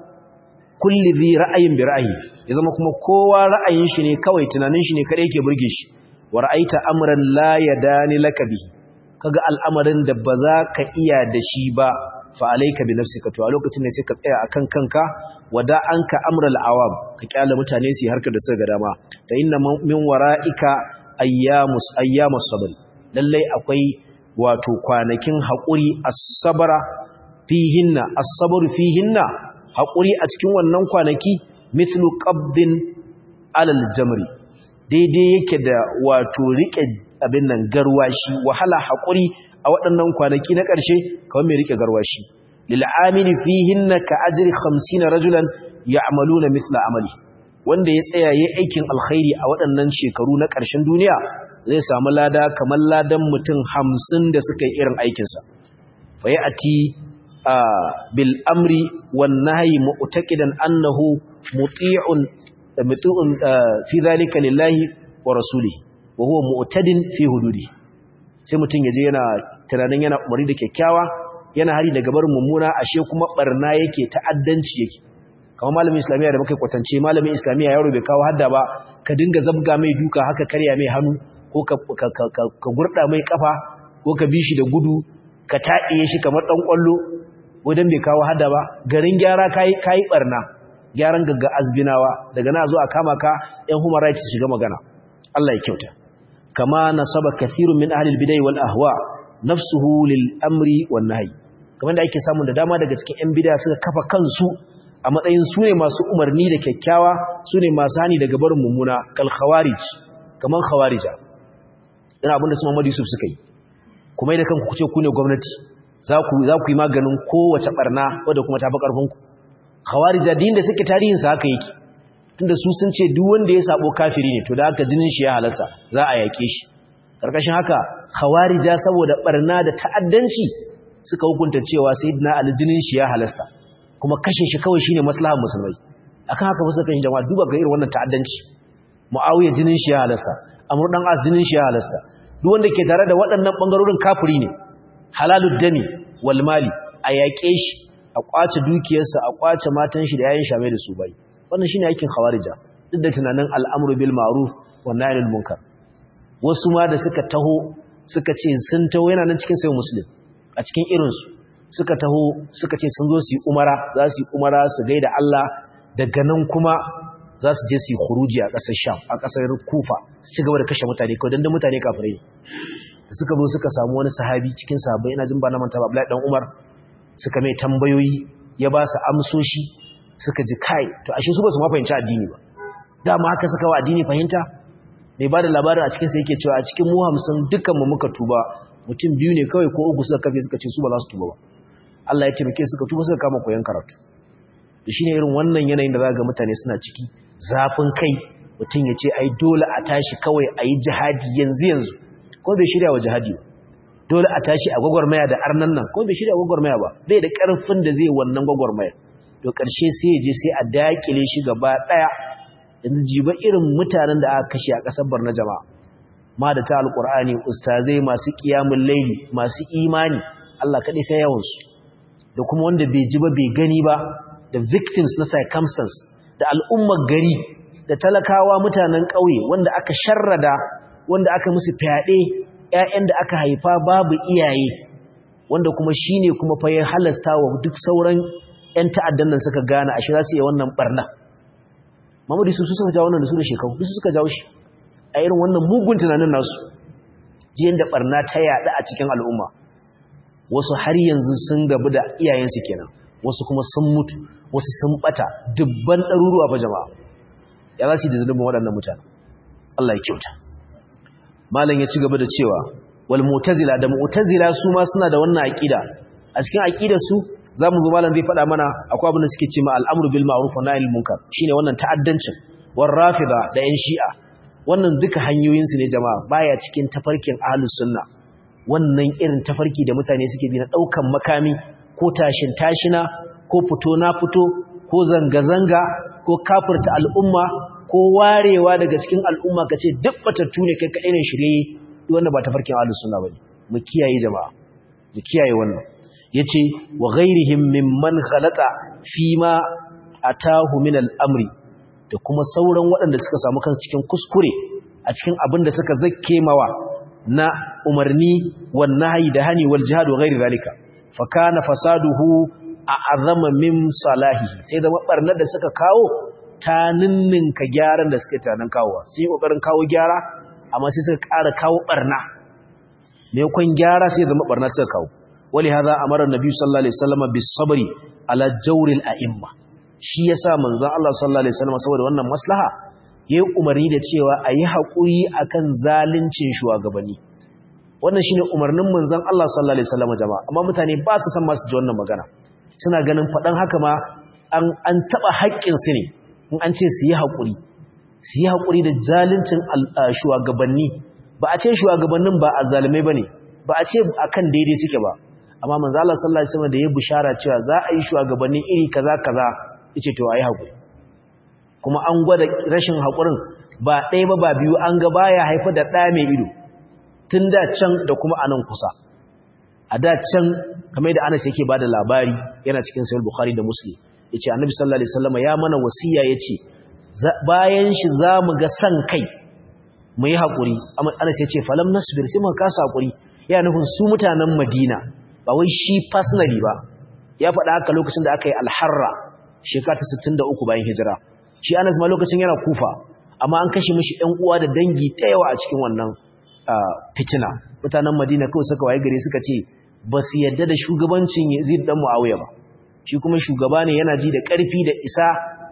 kulli dhi ra'ayin bi ra'ayi ya zama kuma kowa ra'ayin shi ne kawai tunanin shi ne kadai yake burge shi wa ra'aita amran la yadani laka bihi kaga al'amarin da ba za ka iya da shi ba fa alayka bi nafsika to a lokacin ne sai ka tsaya akan kanka wada anka amral awam ka kyala mutane su harkar da suka ga dama fa inna min wara'ika ayyamus ayyamus sabr lalle akwai wato kwanakin hakuri as-sabra fihinna as-sabr fihinna hakuri a cikin wannan kwanaki mithlu qabdin alal jamri daidai yake da wato rike abin nan garwashi wahala haƙuri a waɗannan kwanaki na ƙarshe kawai mai rike garwashi lil'amili fihinna ka ajri 50 rajulan ya'maluna mithla amali wanda ya tsaya yayin aikin alkhairi a waɗannan shekaru na ƙarshen duniya zai samu lada kamar ladan mutum 50 da suka yi irin aikin sa fa ya'ti bil amri wan nahyi mu'taqidan annahu muti'un muti'un fi dhalika lillahi wa rasulihi wa huwa mu'tadin fi hududi sai mutun yaje yana tunanin yana umari da kyakkyawa yana hari daga barin mummuna ashe kuma barna yake ta'addanci yake kamar malamin islamiya da muka kwatance malamin islamiya yaro bai kawo hadda ba ka dinga zabga mai duka haka karya mai hannu ko ka ka gurda mai kafa ko ka bi shi da gudu ka taɗiye shi kamar dan kwallo wajen bai kawo hadda ba garin gyara kai kai barna gyaran gagga azbinawa daga na zo a kama ka yan human rights shiga magana Allah ya kyauta kama nasaba kathirun min ahli al-bidai wal ahwa nafsuhu lil amri wan nahy kamar da ake samu da dama daga cikin yan bid'a suka kafa kansu a matsayin su ne masu umarni da kyakkyawa su ne masu hani daga barin mummuna kal khawarij kaman khawarija ina abin da su Muhammad Yusuf suka yi kuma idan kanku kuce ku ne gwamnati za ku za ku yi maganin kowace barna wadda kuma ta fi karfin ku khawarija din da suke tarihin sa haka yake tunda su sun ce duk wanda ya sabo kafiri ne to da haka jinin shi ya halasta za a yake shi karkashin haka khawarija saboda barna da ta'addanci suka hukunta cewa sayyidina ali jinin shi ya halasta kuma kashe shi kawai shine maslahar musulmai akan haka wasu kan jama'a duba ga irin wannan ta'addanci muawiya jinin shi ya halasta amr dan as jinin shi ya halasta duk wanda ke tare da waɗannan bangarorin kafiri ne halalud dami wal mali a yaƙe shi a kwace dukiyarsa a kwace matan shi da yayin shamai da su bai wannan shine aikin khawarija duk da tunanin al'amru bil ma'ruf wan nahy anil munkar wasu ma da suka taho suka ce sun taho yana nan cikin sayin muslim a cikin irin su suka taho suka ce sun zo su yi umara za su yi umara su gaida Allah daga nan kuma za su je su yi khuruji a ƙasar Sham a ƙasar Kufa su ci gaba da kashe mutane kawai dan da mutane kafirai da suka zo suka samu wani sahabi cikin sahabbai ina jin ba na manta ba Abdullahi dan Umar suka mai tambayoyi ya ba su amsoshi suka ji kai to ashe su ba su ma fahimci addini ba dama haka suka wa addini fahimta mai ba da labarin a cikinsa yake cewa a cikin mu hamsin dukkan mu muka tuba mutum biyu ne kawai ko uku suka kafe suka ce su ba za su tuba ba Allah ya taimake suka tuba suka kama koyon karatu da shine irin wannan yanayin da za ga mutane suna ciki zafin kai mutum ya ce ai dole a tashi kawai a yi jihadi yanzu yanzu ko bai shirya wa jihadi dole a tashi a gwagwarmaya da arnan nan ko bai shirya gwagwarmaya ba bai da karfin da zai wannan gwagwarmaya to karshe sai ya je sai a dakile shi gaba daya yanzu jiba irin mutanen da aka kashe a kasar Barna jama'a ma da ta alqur'ani ustazai masu qiyamul layli masu imani Allah kadai sai yawan su da kuma wanda bai ji ba bai gani ba da victims na circumstance da al'ummar gari da talakawa mutanen ƙauye wanda aka sharrada wanda aka musu fyaɗe ‘ya'yan da aka haifa babu iyaye wanda kuma shi ne kuma fa ya halasta wa duk sauran ‘yan ta'addan nan suka gane a shi za su yi wannan ɓarna mamadu su suka jawo wannan da su da shekaru su suka jawo shi a irin wannan mugun tunanin nasu jiyan da ɓarna ta yaɗa a cikin al'umma wasu har yanzu sun gabu da iyayensu kenan wasu kuma sun mutu wasu sun ɓata dubban ɗaruruwa fa jama'a ya za su yi da zunubin waɗannan mutane Allah ya kyauta malam ya ci gaba da cewa wal mu'tazila da mu'tazila su ma suna da wannan aqida a cikin aqidar su zamu zo malam zai faɗa mana akwai abin da suke cewa al'amru bil ma'ruf wa nahyi munkar shine wannan ta'addancin war rafida da yan shi'a wannan duka hanyoyin su ne jama'a baya cikin tafarkin ahlus sunna wannan irin tafarki da mutane suke bi na daukan makami ko tashin tashina ko fito na fito ko zanga zanga ko kafirta al'umma ko warewa daga cikin al'umma ka ce duk batattu ne kai kaɗai ne shirye wanda ba ta farkin ahlus sunna bane mu kiyaye jama'a mu kiyaye wannan yace wa ghairihim mimman ghalata fi ma atahu min al-amri da kuma sauran waɗanda suka samu kansu cikin kuskure a cikin abin da suka zakke mawa na umarni wan nahyi da hani wal jihad wa ghairi zalika fa kana fasaduhu a'azama min salahihi sai da barnar da suka kawo ta ninninka gyaran da suka tanan kawowa sai kokarin kawo gyara amma sai suka ƙara kawo barna maimakon gyara sai zama barna suka kawo wali hadha amara annabi sallallahu alaihi wasallam bis sabri ala jawril a'imma shi yasa manzon Allah sallallahu alaihi wasallam saboda wannan maslaha yayi umarni da cewa ayi hakuri akan zaluncin shugabanni wannan shine umarnin manzon Allah sallallahu alaihi wasallam jama'a amma mutane ba su san masu ji wannan magana suna ganin fadan haka ma an an taba haƙƙin su ne in an ce su yi haƙuri su yi haƙuri da zaluncin shugabanni ba a ce shugabannin ba a zalimai ba ne ba a ce a kan daidai suke ba amma manzo Allah sallallahu alaihi wasallam da ya bishara cewa za a yi shugabanni iri kaza kaza yace to ayi haƙuri kuma an gwada rashin haƙurin ba ɗaya ba ba biyu an ga baya haifar da ɗa mai ido tun da can da kuma anan kusa a da can kamar da Anas yake bada labari yana cikin sahih Bukhari da Muslim yace Annabi sallallahu alaihi wasallam ya mana wasiya yace bayan shi zamu ga san kai mu yi hakuri Anas yace falam nasbir sai muka kasa hakuri ya nufin su mutanen Madina ba wai shi personally ba ya faɗa haka lokacin da aka yi al-Harra shekara ta 63 bayan hijira shi Anas ma lokacin yana Kufa amma an kashe mishi ɗan uwa da dangi ta yawa a cikin wannan fitina mutanen Madina kawai suka waye gare suka ce ba su yadda da shugabancin Yazid dan Muawiya ba shi kuma shugaba ne yana ji da ƙarfi da isa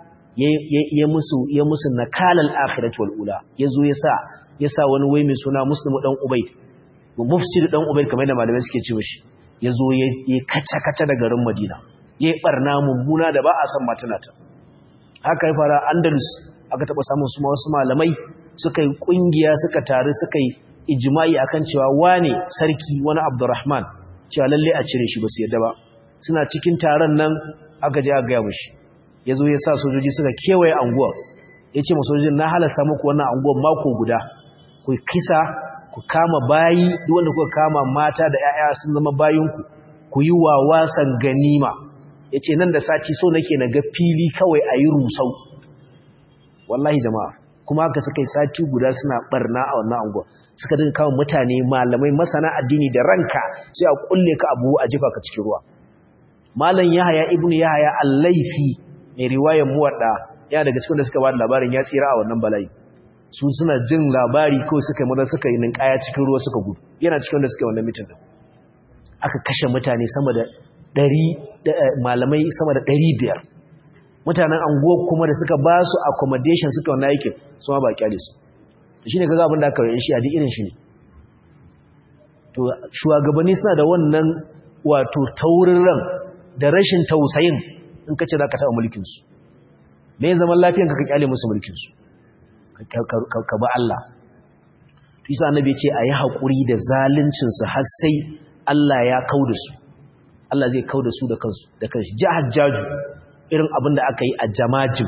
ya musu ya musu nakalal akhirati wal ula yazo yasa yasa wani wai mai suna Muslim dan Ubayd mufsid dan Ubayd kamar da malamai suke ce mishi yazo ya kaca kaca da garin Madina yayi barna mummuna da ba a san matunata haka ya fara Andalus aka taba samun su wasu malamai suka yi kungiya suka taru suka yi ijma'i akan cewa wane sarki wani Abdurrahman cewa lalle a cire shi ba su yadda ba suna cikin taron nan aka je aka gaya mushi ya zo ya sa sojoji suka kewaye anguwa ya ce masojojin na halasta muku wannan anguwan mako guda ku kisa ku kama bayi duk wanda kuka kama mata da 'ya'ya sun zama bayinku ku yi wa wasan ganima ya ce nan da sati so nake na ga fili kawai a yi rusau wallahi jama'a kuma haka suka yi sati guda suna barna a wannan anguwa suka dinga kawo mutane malamai masana addini da ranka sai a kulle ka abu a jefa ka cikin ruwa malam yahaya ibnu yahaya al-laifi mai riwayar muwadda yana daga cikin da suka bada labarin ya tsira a wannan bala'i su suna jin labari ko suka yi maza suka yi ninkaya cikin ruwa suka gudu yana cikin da suka yi wannan mitin din aka kashe mutane sama da ɗari malamai sama da ɗari biyar mutanen anguwa kuma da suka ba su accommodation suka wannan aikin su ma ba kyale su shi ne kaga abin da aka yi shi a duk irin shi ne to shugabanni suna da wannan wato taurin ran da rashin tausayin in ka ce za ka taɓa mulkinsu me zaman lafiyan ka ka kyale musu mulkinsu ka ba Allah isa annabi ya ce a yi haƙuri da zaluncinsu har sai Allah ya kau da su Allah zai kau da su da kansu da kanshi ji hajjaju irin abin da aka yi a jamajin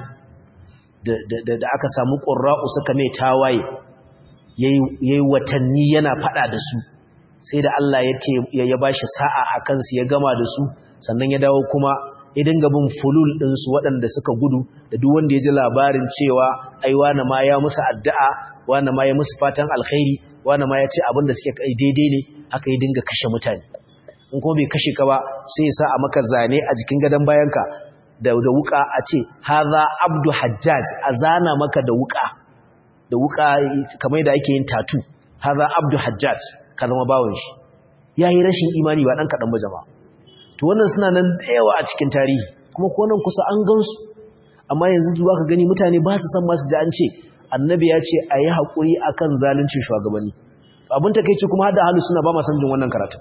da aka samu ƙurra'u suka mai tawaye ya yi watanni yana faɗa da su sai da Allah ya ba shi sa'a a kansu ya gama da su sannan ya dawo kuma ya dinga bin fulul ɗinsu waɗanda suka gudu da duk wanda ya ji labarin cewa ai wane ma ya musu addu'a wane ma ya musu fatan alkhairi wane ma ya ce abin da suke kai daidai ne haka ya dinga kashe mutane in kuma bai kashe ka ba sai ya sa a maka zane a jikin gadon bayanka da da wuka a ce haza abdu hajjaj a zana maka da wuka da wuka kamar da ake yin tatu haza abdu hajjaj ka zama bawon shi yayi rashin imani ba dan kadan ba jama'a to wannan suna nan da yawa a cikin tarihi kuma ko nan kusa an gansu amma yanzu zuwa ka gani mutane ba su san ma su ji an ce annabi ya ce a yi haƙuri a kan zaluncin shugabanni abin ta kai ce kuma hada hannu suna ba ma san jin wannan karatun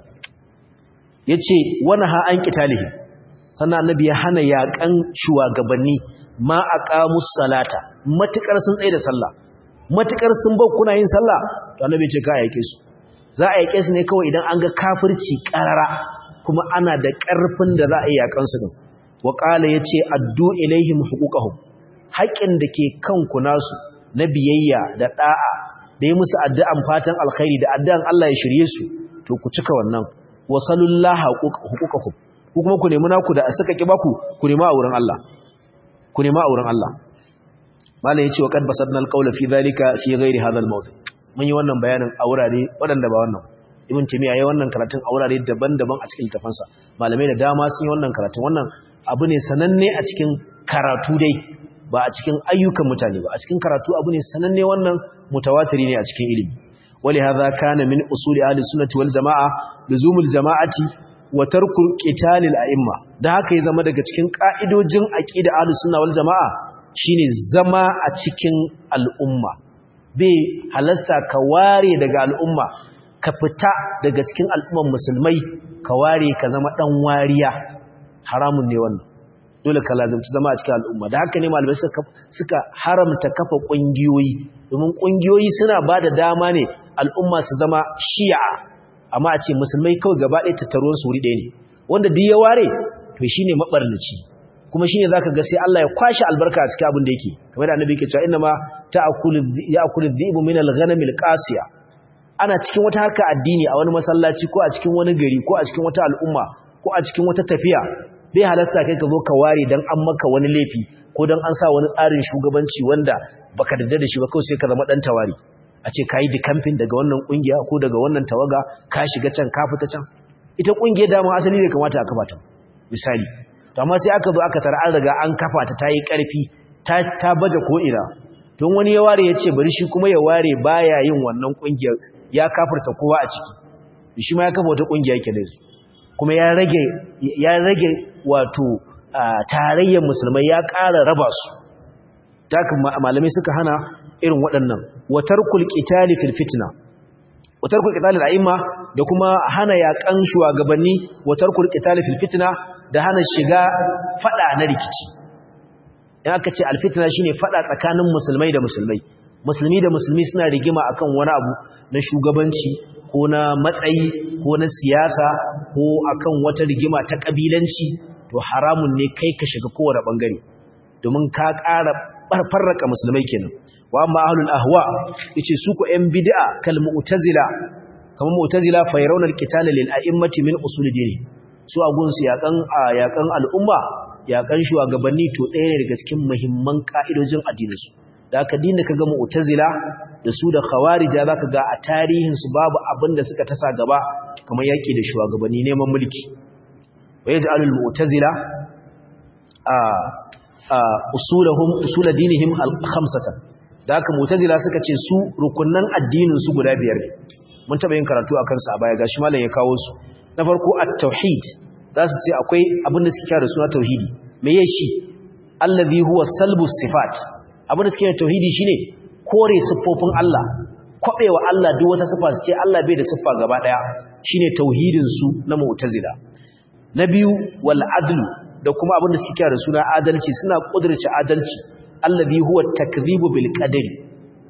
ya ce wani ha an ƙitalihi sannan annabi ya hana yaƙan shugabanni ma a ƙamus salata matuƙar sun tsaye da sallah matuƙar sun bau kuna yin sallah to annabi ce ka a yaƙe su za a yaƙe su ne kawai idan an ga kafirci ƙarara kuma ana da ƙarfin da za a yi yaƙan su din wa ƙala ya ce addu ilaihim huquqahum haƙƙin da ke kanku nasu na biyayya da da'a da yi musu addu'an fatan alkhairi da addu'an Allah ya shirye su to ku cika wannan wasallallahu huquqakum ku kuma ku nemi naku da suka ki baku ku nemi a wurin Allah ku nemi a wurin Allah malai yace wa qad basadna alqawla fi dhalika fi ghairi hadha almawdi mun yi wannan bayanin a wurare wadanda ba wannan ibn timiya yayi wannan karatun a wurare daban-daban a cikin littafansa malamai da dama sun yi wannan karatun wannan abu ne sananne a cikin karatu dai ba a cikin ayyukan mutane ba a cikin karatu abu ne sananne wannan mutawatiri ne a cikin ilimi wali hadha kana min usuli ahli sunnati wal jamaa luzumul jamaati wa tarku qitalil a'imma da haka ya zama daga cikin ka'idojin aqida ahli sunna wal jamaa shine zama a cikin al'umma bai halasta ka ware daga al'umma ka fita daga cikin al'umman musulmai ka ware ka zama dan wariya haramun ne wannan dole ka lazimci zama a cikin al'umma da haka ne malamai suka haramta kafa ƙungiyoyi domin ƙungiyoyi suna ba da dama ne al'umma su zama shi'a amma a ce musulmai kawai gaba ɗaya tattaruwar su wuri ɗaya ne wanda duk ya ware to shi ne maɓarnaci kuma shi ne za ka ga sai Allah ya kwashe albarka a cikin abin da yake kamar da annabi yake cewa inna ma ya akulu dhibu min al-ghanamil qasiya ana cikin wata harka addini a wani masallaci ko a cikin wani gari ko a cikin wata al'umma ko a cikin wata tafiya bai halatta kai ka zo ka ware dan an maka wani laifi ko dan an sa wani tsarin shugabanci wanda baka dadda da shi ba kawai sai ka zama dan tawari a ce kai di camping daga wannan kungiya ko daga wannan tawaga ka shiga can ka fita can ita kungiyar dama asali ne kamata a kafa ta misali to amma sai aka zo aka tara an riga an kafa ta tayi karfi ta ta baje ko ina don wani ya ware ya ce bari shi kuma ya ware baya yin wannan kungiyar ya kafirta kowa a ciki shi ma ya kafa wata kungiya yake da kuma ya rage ya rage wato tarayyar musulmai ya ƙara raba su takan malamai suka hana irin waɗannan watarkul qitali fil fitna watarkul qitali al'imma da kuma hana yaƙan shugabanni watarkul qitali fil fitna da hana shiga fada na rikici in aka ce alfitna shine fada tsakanin musulmai da musulmai musulmi da musulmi suna rigima akan wani abu na shugabanci ko na matsayi ko na siyasa ko akan wata rigima ta kabilanci to haramun ne kai ka shiga kowane bangare domin ka ƙara farraka musulmai kenan wa amma ahlul ahwa yace su ko yan bid'a kal mu'tazila kamar mu'tazila fa yarawna al-qitala lil a'immati min usul dini su a gunsu yakan yakan al'umma yakan shugabanni to ɗaya ne daga cikin muhimman ka'idojin addinin su da aka dinda kaga mu'tazila da su da khawarija zaka ga a tarihin su babu abin da suka tasa gaba kamar yaki da shugabanni neman mulki wa yaj'alul mu'tazila a usulahum usul dinihim al-khamsatan da haka mu'tazila suka ce su rukunnan addinin su guda biyar ne mun taba yin karatu akan su a baya gashi malam ya kawo su na farko at-tauhid za su ce akwai abin da suke kira da suna tauhidi me yake shi allazi huwa salbu sifat abin da suke kira tauhidi shine kore siffofin Allah kwabewa Allah duk wata siffa su ce Allah bai da siffa gaba daya shine tauhidin su na mu'tazila na biyu wal adlu da kuma abin da suke kira da suna adalci suna kudurce adalci allazi huwa takdhibu bil qadari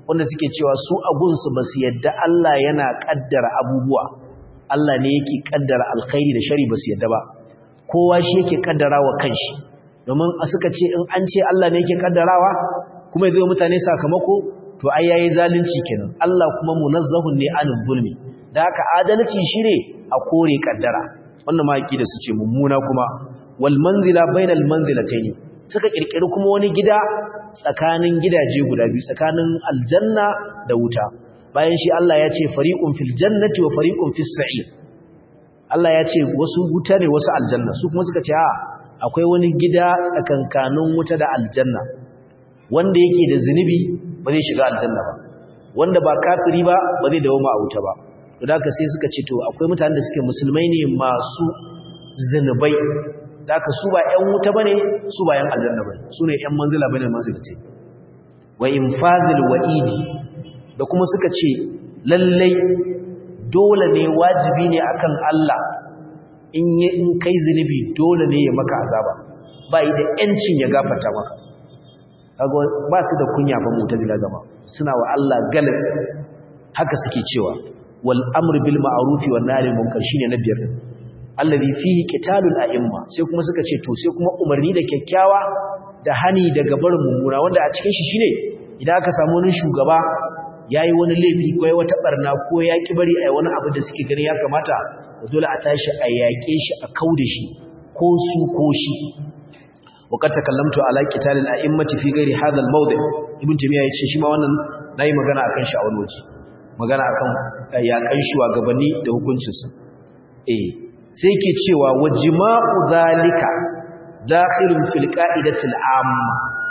wanda suke cewa su agunsu ba su yadda Allah yana kaddara abubuwa Allah ne yake kaddara alkhairi da shari ba su yadda ba kowa shi yake kaddara wa kanshi domin a suka ce in an ce Allah ne yake kaddarawa kuma zai mutane sakamako to ai yayi zalunci kenan Allah kuma munazzahun ne anil zulmi da haka adalci shine a kore kaddara wannan ma da su ce mummuna kuma wal manzila bainal manzilataini suka kirkiri kuma wani gida tsakanin gidaje guda biyu tsakanin aljanna da wuta bayan shi Allah ya ce fariqun fil jannati wa fariqun fis sa'ir Allah ya ce wasu wuta ne wasu aljanna su kuma suka ce a akwai wani gida tsakankanin wuta da aljanna wanda yake da zunubi ba zai shiga aljanna ba wanda ba kafiri ba ba zai dawo ma a wuta ba to da sai suka ce to akwai mutanen da suke musulmai ne masu zunubai da aka su ba ƴan wuta bane su ba ƴan aljanna bane su ne ƴan manzila bane manzilati wa infazil wa'idi da kuma suka ce lallai dole ne wajibi ne akan Allah in yi in kai zunubi dole ne ya maka azaba ba yi da ƴancin ya gafarta maka kaga ba su da kunya ba mutazila zama suna wa Allah galat haka suke cewa wal amru bil ma'ruf wan nahy anil munkar shine na biyar allazi fihi qitalul a'imma sai kuma suka ce to sai kuma umarni da kyakkyawa da hani daga barin mummuna wanda a cikin shi shine idan aka samu wani shugaba yayi wani laifi ko yayi wata barna ko ya ki bari ai wani abu da suke gani ya kamata dole a tashi a yaƙe shi a kauda shi ko su ko shi وقد تكلمت على قتال الائمه في غير هذا الموضع ابن تيميه yace shi ma wannan nayi magana akan shi a wani waje magana akan yakan shugabanni da hukuncin su eh sai yake cewa wajma'u zalika dakhilun fil qa'idati al'amma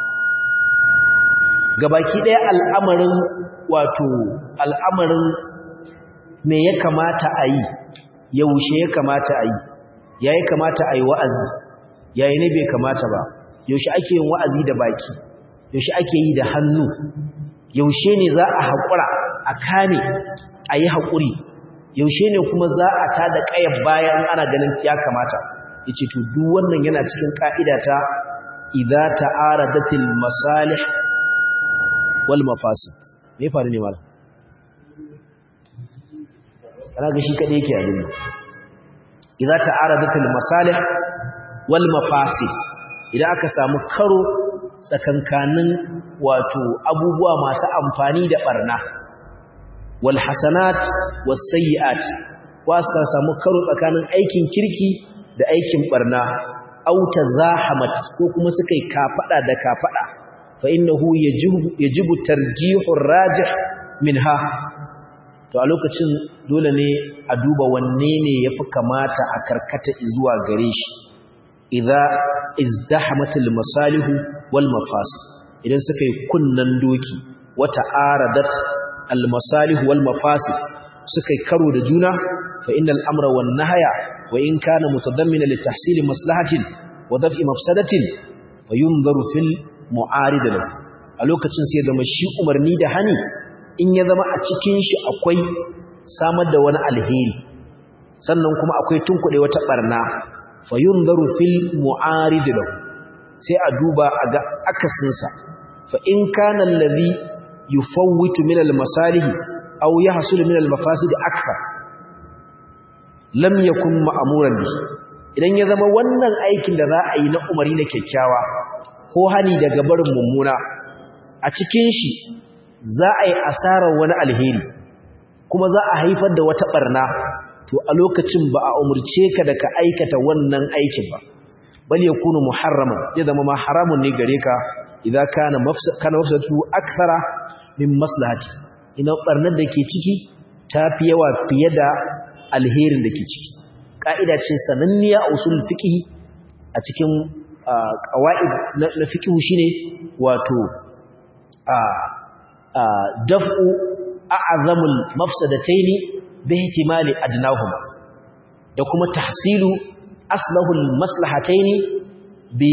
gabaki daya al'amarin wato al'amarin me ya kamata a yi yaushe ya kamata a yi yayi kamata a yi wa'azi yayi ne bai kamata ba yaushe ake yin wa'azi da baki yaushe ake yi da hannu yaushe ne za a haƙura a kame a yi haƙuri yaushe ne kuma za a ta da ƙayar bayan ana ganin ya kamata yace to duk wannan yana cikin ƙa'ida ta idza ta'aradatil masalih wal mafasid me faru ne malam kana ga shi kadai yake abin idza ta'aradatil masalih wal mafasid idan aka samu karo tsakankanin wato abubuwa masu amfani da barna wal hasanat was sayyi'at wasa samu karo tsakanin aikin kirki da aikin barna aw tazahamat ko kuma suka yi kafada da kafada fa innahu yajibu yajibu tarjihur rajih minha to a lokacin dole ne a duba wanne ne yafi kamata a karkata zuwa gare shi idza izdahamatil masalih wal mafasid idan suka yi kunnan doki wata aradat al masalih wal mafasid suka yi karo da juna fa innal amra wan nahya wa in kana mutadammina li tahsil maslahatin wa daf'i mafsadatin fayunzaru fil mu'arid lahu a lokacin sai zama shi umarni da hani in ya zama a cikin shi akwai samar da wani alheri sannan kuma akwai tunkuɗe wata barna fayunzaru fil mu'arid lahu sai a duba a ga akasinsa fa in kana allazi yufawwitu min al masalih aw yahsul min al mafasid akthar lam yakun ma'muran bi idan ya zama wannan aikin da za a yi na umari na kyakkyawa ko hani daga barin mummuna a cikin shi za a yi asarar wani alheri kuma za a haifar da wata barna to a lokacin ba a umurce ka da ka aikata wannan aikin ba bal yakunu muharraman ya zama ma haramun ne gare ka idza kana mafsad kana mafsadatu akthara min maslahati ina barnar da ke ciki tafi yawa fiye da alherin da ke ciki ka'ida ce sananniya a usul fiqh a cikin qawaid na fiqh shine wato a daf'u a'zamul mafsadataini bi ihtimali adnahuma da kuma tahsilu aslahul maslahataini bi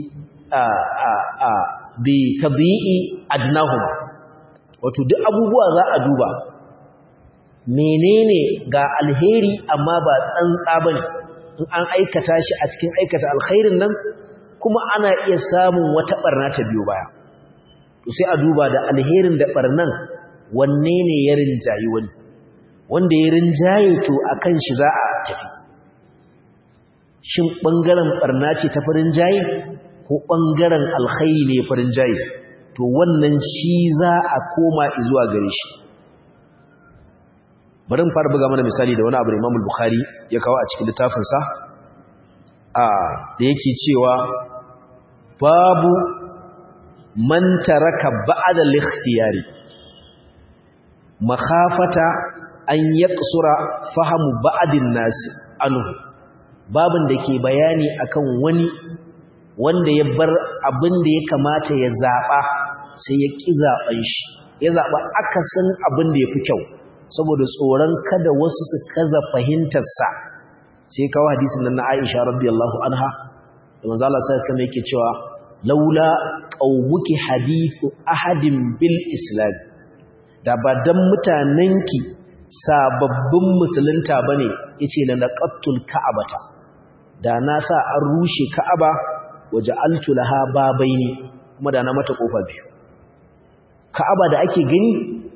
bi tabi'i adnahuma wato duk abubuwa za a duba menene ga alheri amma ba tsantsa bane in an aikata shi a cikin aikata alkhairin nan kuma ana iya samun wata barna ta biyo baya to sai a duba da alherin da barnan wanne ne ya rinjayi wani wanda ya rinjaye to akan shi za a tafi shin bangaren barna ce ta farin jaye ko bangaren alkhairi ne farin jaye to wannan shi za a koma zuwa gare shi bari in fara buga mana misali da wani abu da Imam Bukhari ya kawo a cikin littafinsa a da yake cewa babu man taraka ba'da al-ikhtiyari makhafata an yaqsura fahamu ba'din nas anhu babin da ke bayani akan wani wanda ya bar abin da ya kamata ya zaba sai ya ki zaben shi ya zaba akasin abin da yafi kyau saboda tsoron kada wasu su kaza fahimtar sa sai kawo hadisin nan na Aisha radiyallahu anha da manzo Allah sallallahu alaihi wasallam yake cewa laula qaumuki hadithu ahadin bil islam da ba dan mutanenki sababbin musulunta bane yace la laqattul ka'abata da na sa an rushe ka'aba waja'altu laha babaini kuma da na mata kofa biyu ka'aba da ake gani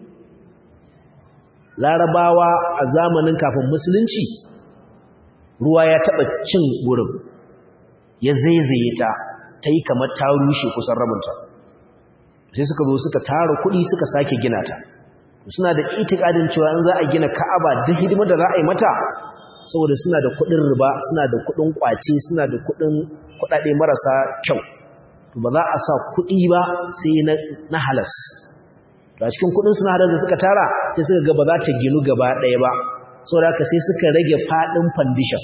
larabawa a zamanin kafin musulunci ruwa ya taba cin gurin ya zaizaye ta ta yi kamar ta rushe kusan rabinta sai suka zo suka tara kuɗi suka sake gina ta suna da itikadin cewa in za a gina ka'aba duk hidimar da za a yi mata saboda suna da kuɗin riba suna da kuɗin kwace suna da kuɗin kuɗaɗe marasa kyau to ba za a sa kuɗi ba sai na halas to a cikin kuɗin suna halar da suka tara sai suka ga ba za ta ginu gaba ɗaya ba saboda haka sai suka rage faɗin foundation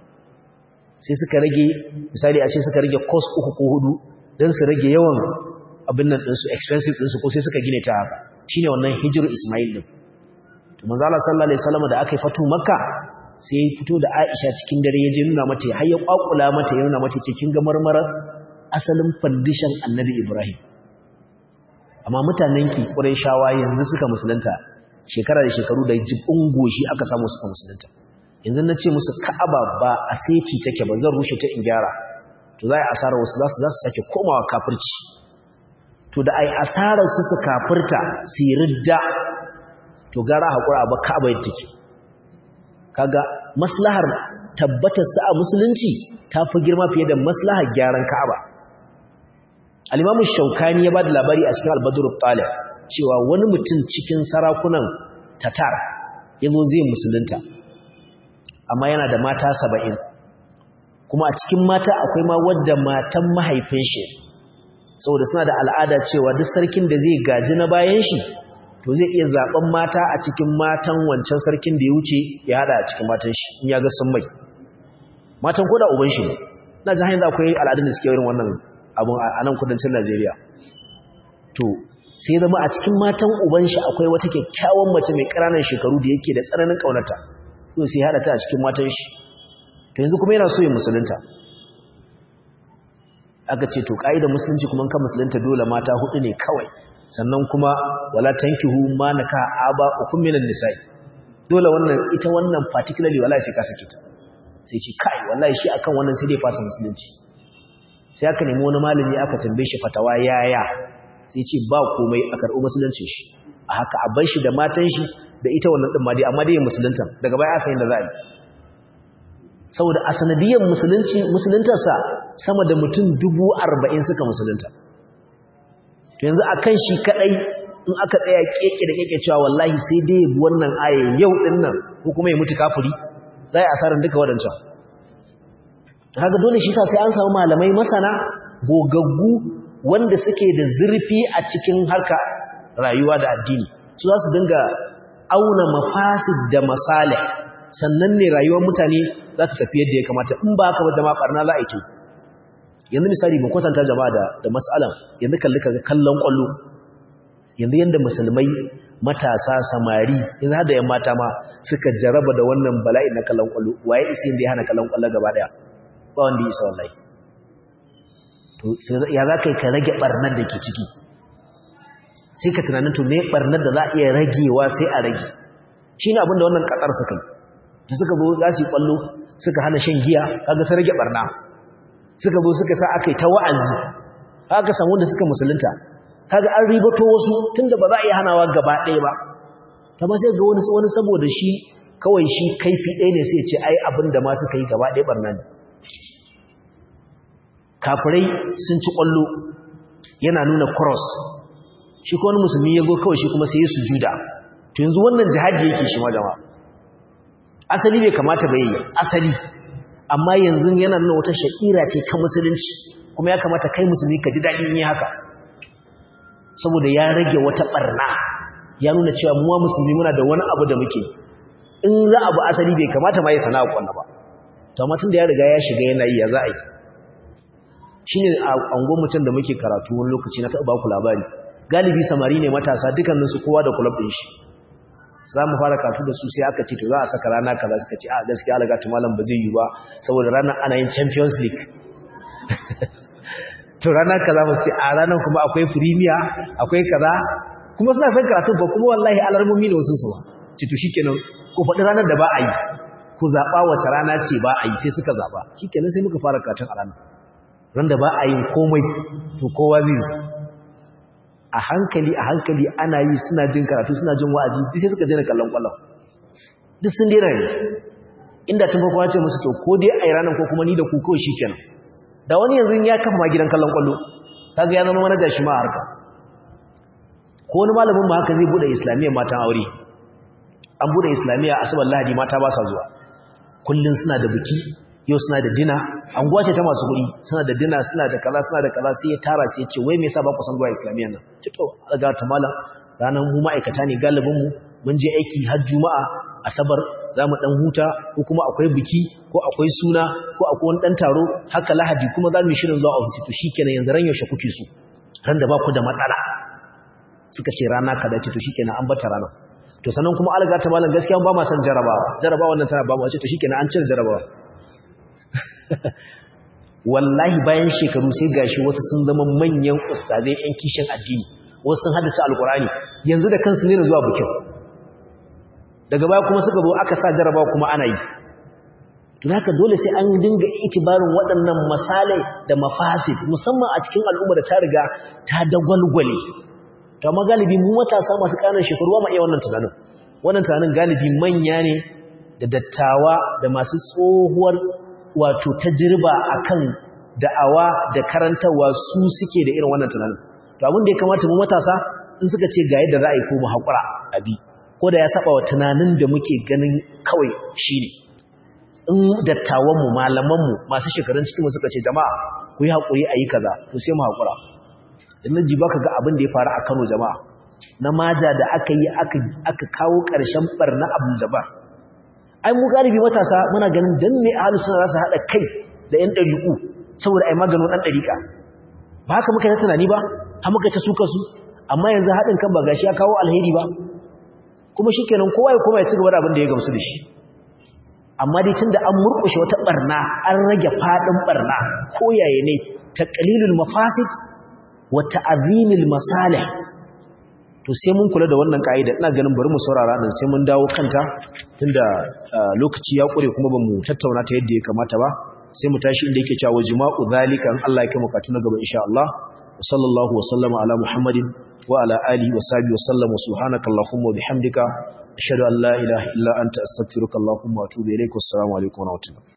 sai suka rage misali a ce suka rage cost uku ko hudu don su rage yawan abin nan ɗinsu expensive ɗinsu ko sai suka gine ta haka shi ne wannan hijiru ismail ɗin to manzala sallallahu alaihi wasallam da aka yi fatu makka sai ya fito da aisha cikin dare ya je nuna mata har ya kwakula mata ya nuna mata ce kin ga marmarar asalin foundation annabi ibrahim amma mutanen ki shawa yanzu suka musulunta shekara da shekaru da jibin goshi aka samu suka musulunta yanzu na ce musu ka'aba ba a seti take ba zan rushe ta in gyara to za a yi asarar wasu za su za su sake komawa kafirci to da a yi asarar su su kafirta su yi ridda to gara haƙura ba ka'aba yadda take kaga maslahar tabbatar sa a musulunci ta fi girma fiye da maslahar gyaran ka'aba al-imamu shaukani ya ba da labari a cikin al-badr talib cewa wani mutum cikin sarakunan tatar ya zo zai musulunta amma yana da mata saba'in kuma a cikin mata akwai ma wadda matan mahaifin shi saboda suna da al'ada cewa duk sarkin da zai gaji na bayan shi to zai iya zaben mata a cikin matan wancan sarkin da ya wuce ya hada a cikin matan shi in ya ga sun mai matan koda uban shi ne na ji hanyar akwai al'adun da suke irin wannan abun a nan kudancin Najeriya to sai zama a cikin matan uban shi akwai wata kyakkyawan mace mai ƙananan shekaru da yake da tsananin ƙaunata so sai hada ta a cikin matan shi to yanzu kuma yana so ya musulunta aka ce to kaida musulunci kuma kan musulunta dole mata hudu ne kawai sannan kuma wala tankihu ma naka aba ukum minan nisa'i dole wannan ita wannan particularly wallahi sai ka sake ta sai ce kai wallahi shi akan wannan sai dai fasa musulunci sai aka nemi wani malami aka tambaye shi fatawa yaya sai ce ba komai a karɓi musuluncin shi a haka a bar shi da matan shi da ita wannan din ma dai amma dai musulunta daga baya sai da za a yi saboda a sanadiyar musulunci musuluntarsa sama da mutum dubu arba'in suka musulunta to yanzu a kan shi kaɗai in aka tsaya keke da keke cewa wallahi sai dai ya bi wannan aya yau ɗin nan ko kuma ya mutu kafiri za a yi asarar duka waɗancan haka dole shi sa sai an samu malamai masana gogaggu wanda suke da zurfi a cikin harka rayuwa da addini su za su dinga auna mafasid da masalih sannan ne rayuwar mutane za ta tafi yadda ya kamata in ba haka ba jama'a barna za a yi yanzu misali ban kwatanta jama'a da da mas'alan yanzu kalli kaga kallon kwallo yanzu yanda musulmai matasa samari yanzu har da yan mata ma suka jaraba da wannan bala'i na kallon kwallo waye isi inda ya hana kallon kwallo gaba daya ba wanda ya isa wallahi to ya za ka yi ka rage barnar da ke ciki sai ka tunanin to me barnar da za a iya ragewa sai a rage shi ne abinda wannan katsar suka yi da suka zo za su yi kwallo suka hana shan giya kaga sai rage barna suka zo suka sa aka yi ta wa'azi haka samu da suka musulunta kaga an ribato wasu tunda ba za a yi hanawa gaba ɗaya ba amma sai ga wani wani saboda shi kawai shi kaifi ɗaya ne sai ce ai abin da ma suka yi gaba ɗaya barna ne kafirai sun ci ƙwallo yana nuna cross shi ko wani musulmi ya go kawai shi kuma sai ya sujuda to yanzu wannan jihadi yake shi ma jama'a asali bai kamata ba yi asali amma yanzu yana nuna wata sha'ira ce ta musulunci kuma ya kamata kai musulmi ka ji daɗi in yi haka saboda ya rage wata ɓarna ya nuna cewa muwa musulmi muna da wani abu da muke in za abu asali bai kamata ma ya sana'a kwanna ba to amma tun da ya riga ya shiga yana yi ya za a yi shi ne a angon mutum da muke karatu wani lokaci na taɓa ku labari galibi samari ne matasa dukkaninsu kowa da kulab ɗin shi za mu fara karatu da su sai aka ce to za a saka rana kaza suka ce a gaskiya alaga ta malam ba zai yi ba saboda ranar ana yin champions league to ranar kaza ba su ce a ranar kuma akwai premier akwai kaza kuma suna son karatu ba kuma wallahi alarmomi ne wasu su ba ce to shikenan ko faɗi ranar da ba a yi ku zaɓa wace rana ce ba a yi sai suka zaɓa shikenan sai muka fara karatun a ranar ran da ba a yin komai to kowa zai zo a hankali a hankali ana yi suna jin karatu suna jin wa'azi duk sai suka daina kallon kwallon duk sun daina ne inda tun farko ce musu to ko dai a yi ranar ko kuma ni da ku kawai shikenan da wani yanzu ya kafa ma gidan kallon kwallo kaga ya zama manaja shi ma harka ko wani malamin ma haka zai bude islamiyya matan aure an bude islamiyya asabar lahadi mata ba sa zuwa kullun suna da biki yau suna da dina an gwace ta masu kuɗi suna da dina suna da kaza suna da kaza sai ya tara sai ya ce wai me yasa ba ku san zuwa islamiyya nan ce to ga ta malam ranar mu ma'aikata ne galibin mu mun je aiki har juma'a asabar za mu dan huta ko kuma akwai biki ko akwai suna ko akwai wani dan taro haka lahadi kuma za mu yi shirin zuwa ofisi to shikenan yanzu ran yaushe kuke so ran da ba ku da matsala suka ce rana kaza ce to shikenan an bata rana to sannan kuma alga ta malam gaskiya ba ma san jarabawa jarabawa wannan tana ba mu ce to shikenan an cire jarabawa wallahi bayan shekaru sai gashi wasu sun zama manyan ustazai yan kishin addini wasu sun haddace alkurani yanzu da kansu ne zuwa bukin daga baya kuma suka zo aka sa jarabawa kuma ana yi to haka dole sai an dinga itibarin waɗannan masalai da mafasid musamman a cikin al'umma da ta riga ta dagwalgwale to amma galibi mu matasa masu ƙananan shekaru ba ma iya wannan tunanin wannan tunanin galibi manya ne da dattawa da masu tsohuwar wato tajriba akan da'awa da karantarwa su suke da irin wannan tunanin to abin da ya kamata mu matasa in suka ce ga yadda za a yi ko mu haƙura abi ko da ya saba wa tunanin da muke ganin kawai shine in dattawanmu malamanmu masu shekarun cikinmu suka ce jama'a ku yi haƙuri a yi kaza to sai mu haƙura in ji baka ga abin da ya faru a Kano jama'a na maja da aka yi aka kawo ƙarshen barna Abu Jabar ai mu galibi matasa muna ganin dan ne ahlus sunna za su hada kai da yan dariku saboda ai maganin dan dariƙa ba haka muka yi tunani ba har muka ta suka su amma yanzu hadin kan ba gashi ya kawo alheri ba kuma shikenan kowa ya koma ya ci gaba da abin da ya gamsu da shi amma dai tunda an murƙushe wata barna an rage fadin barna ko yaye ne taqlilul mafasid wa ta'zimil masalih to sai mun kula da wannan kaida ina ganin bari mu saurara dan sai mun dawo kanta tunda lokaci ya kure kuma bamu tattauna ta yadda ya kamata ba sai mu tashi inda yake cewa jima'u zalika an Allah ya kai mu katu na gaba insha Allah sallallahu wa sallama ala muhammadin wa ala alihi wa sahbihi wa sallam subhanaka allahumma wa bihamdika ashhadu an la ilaha illa anta astaghfiruka allahumma wa atubu ilaik wassalamu alaikum wa rahmatullahi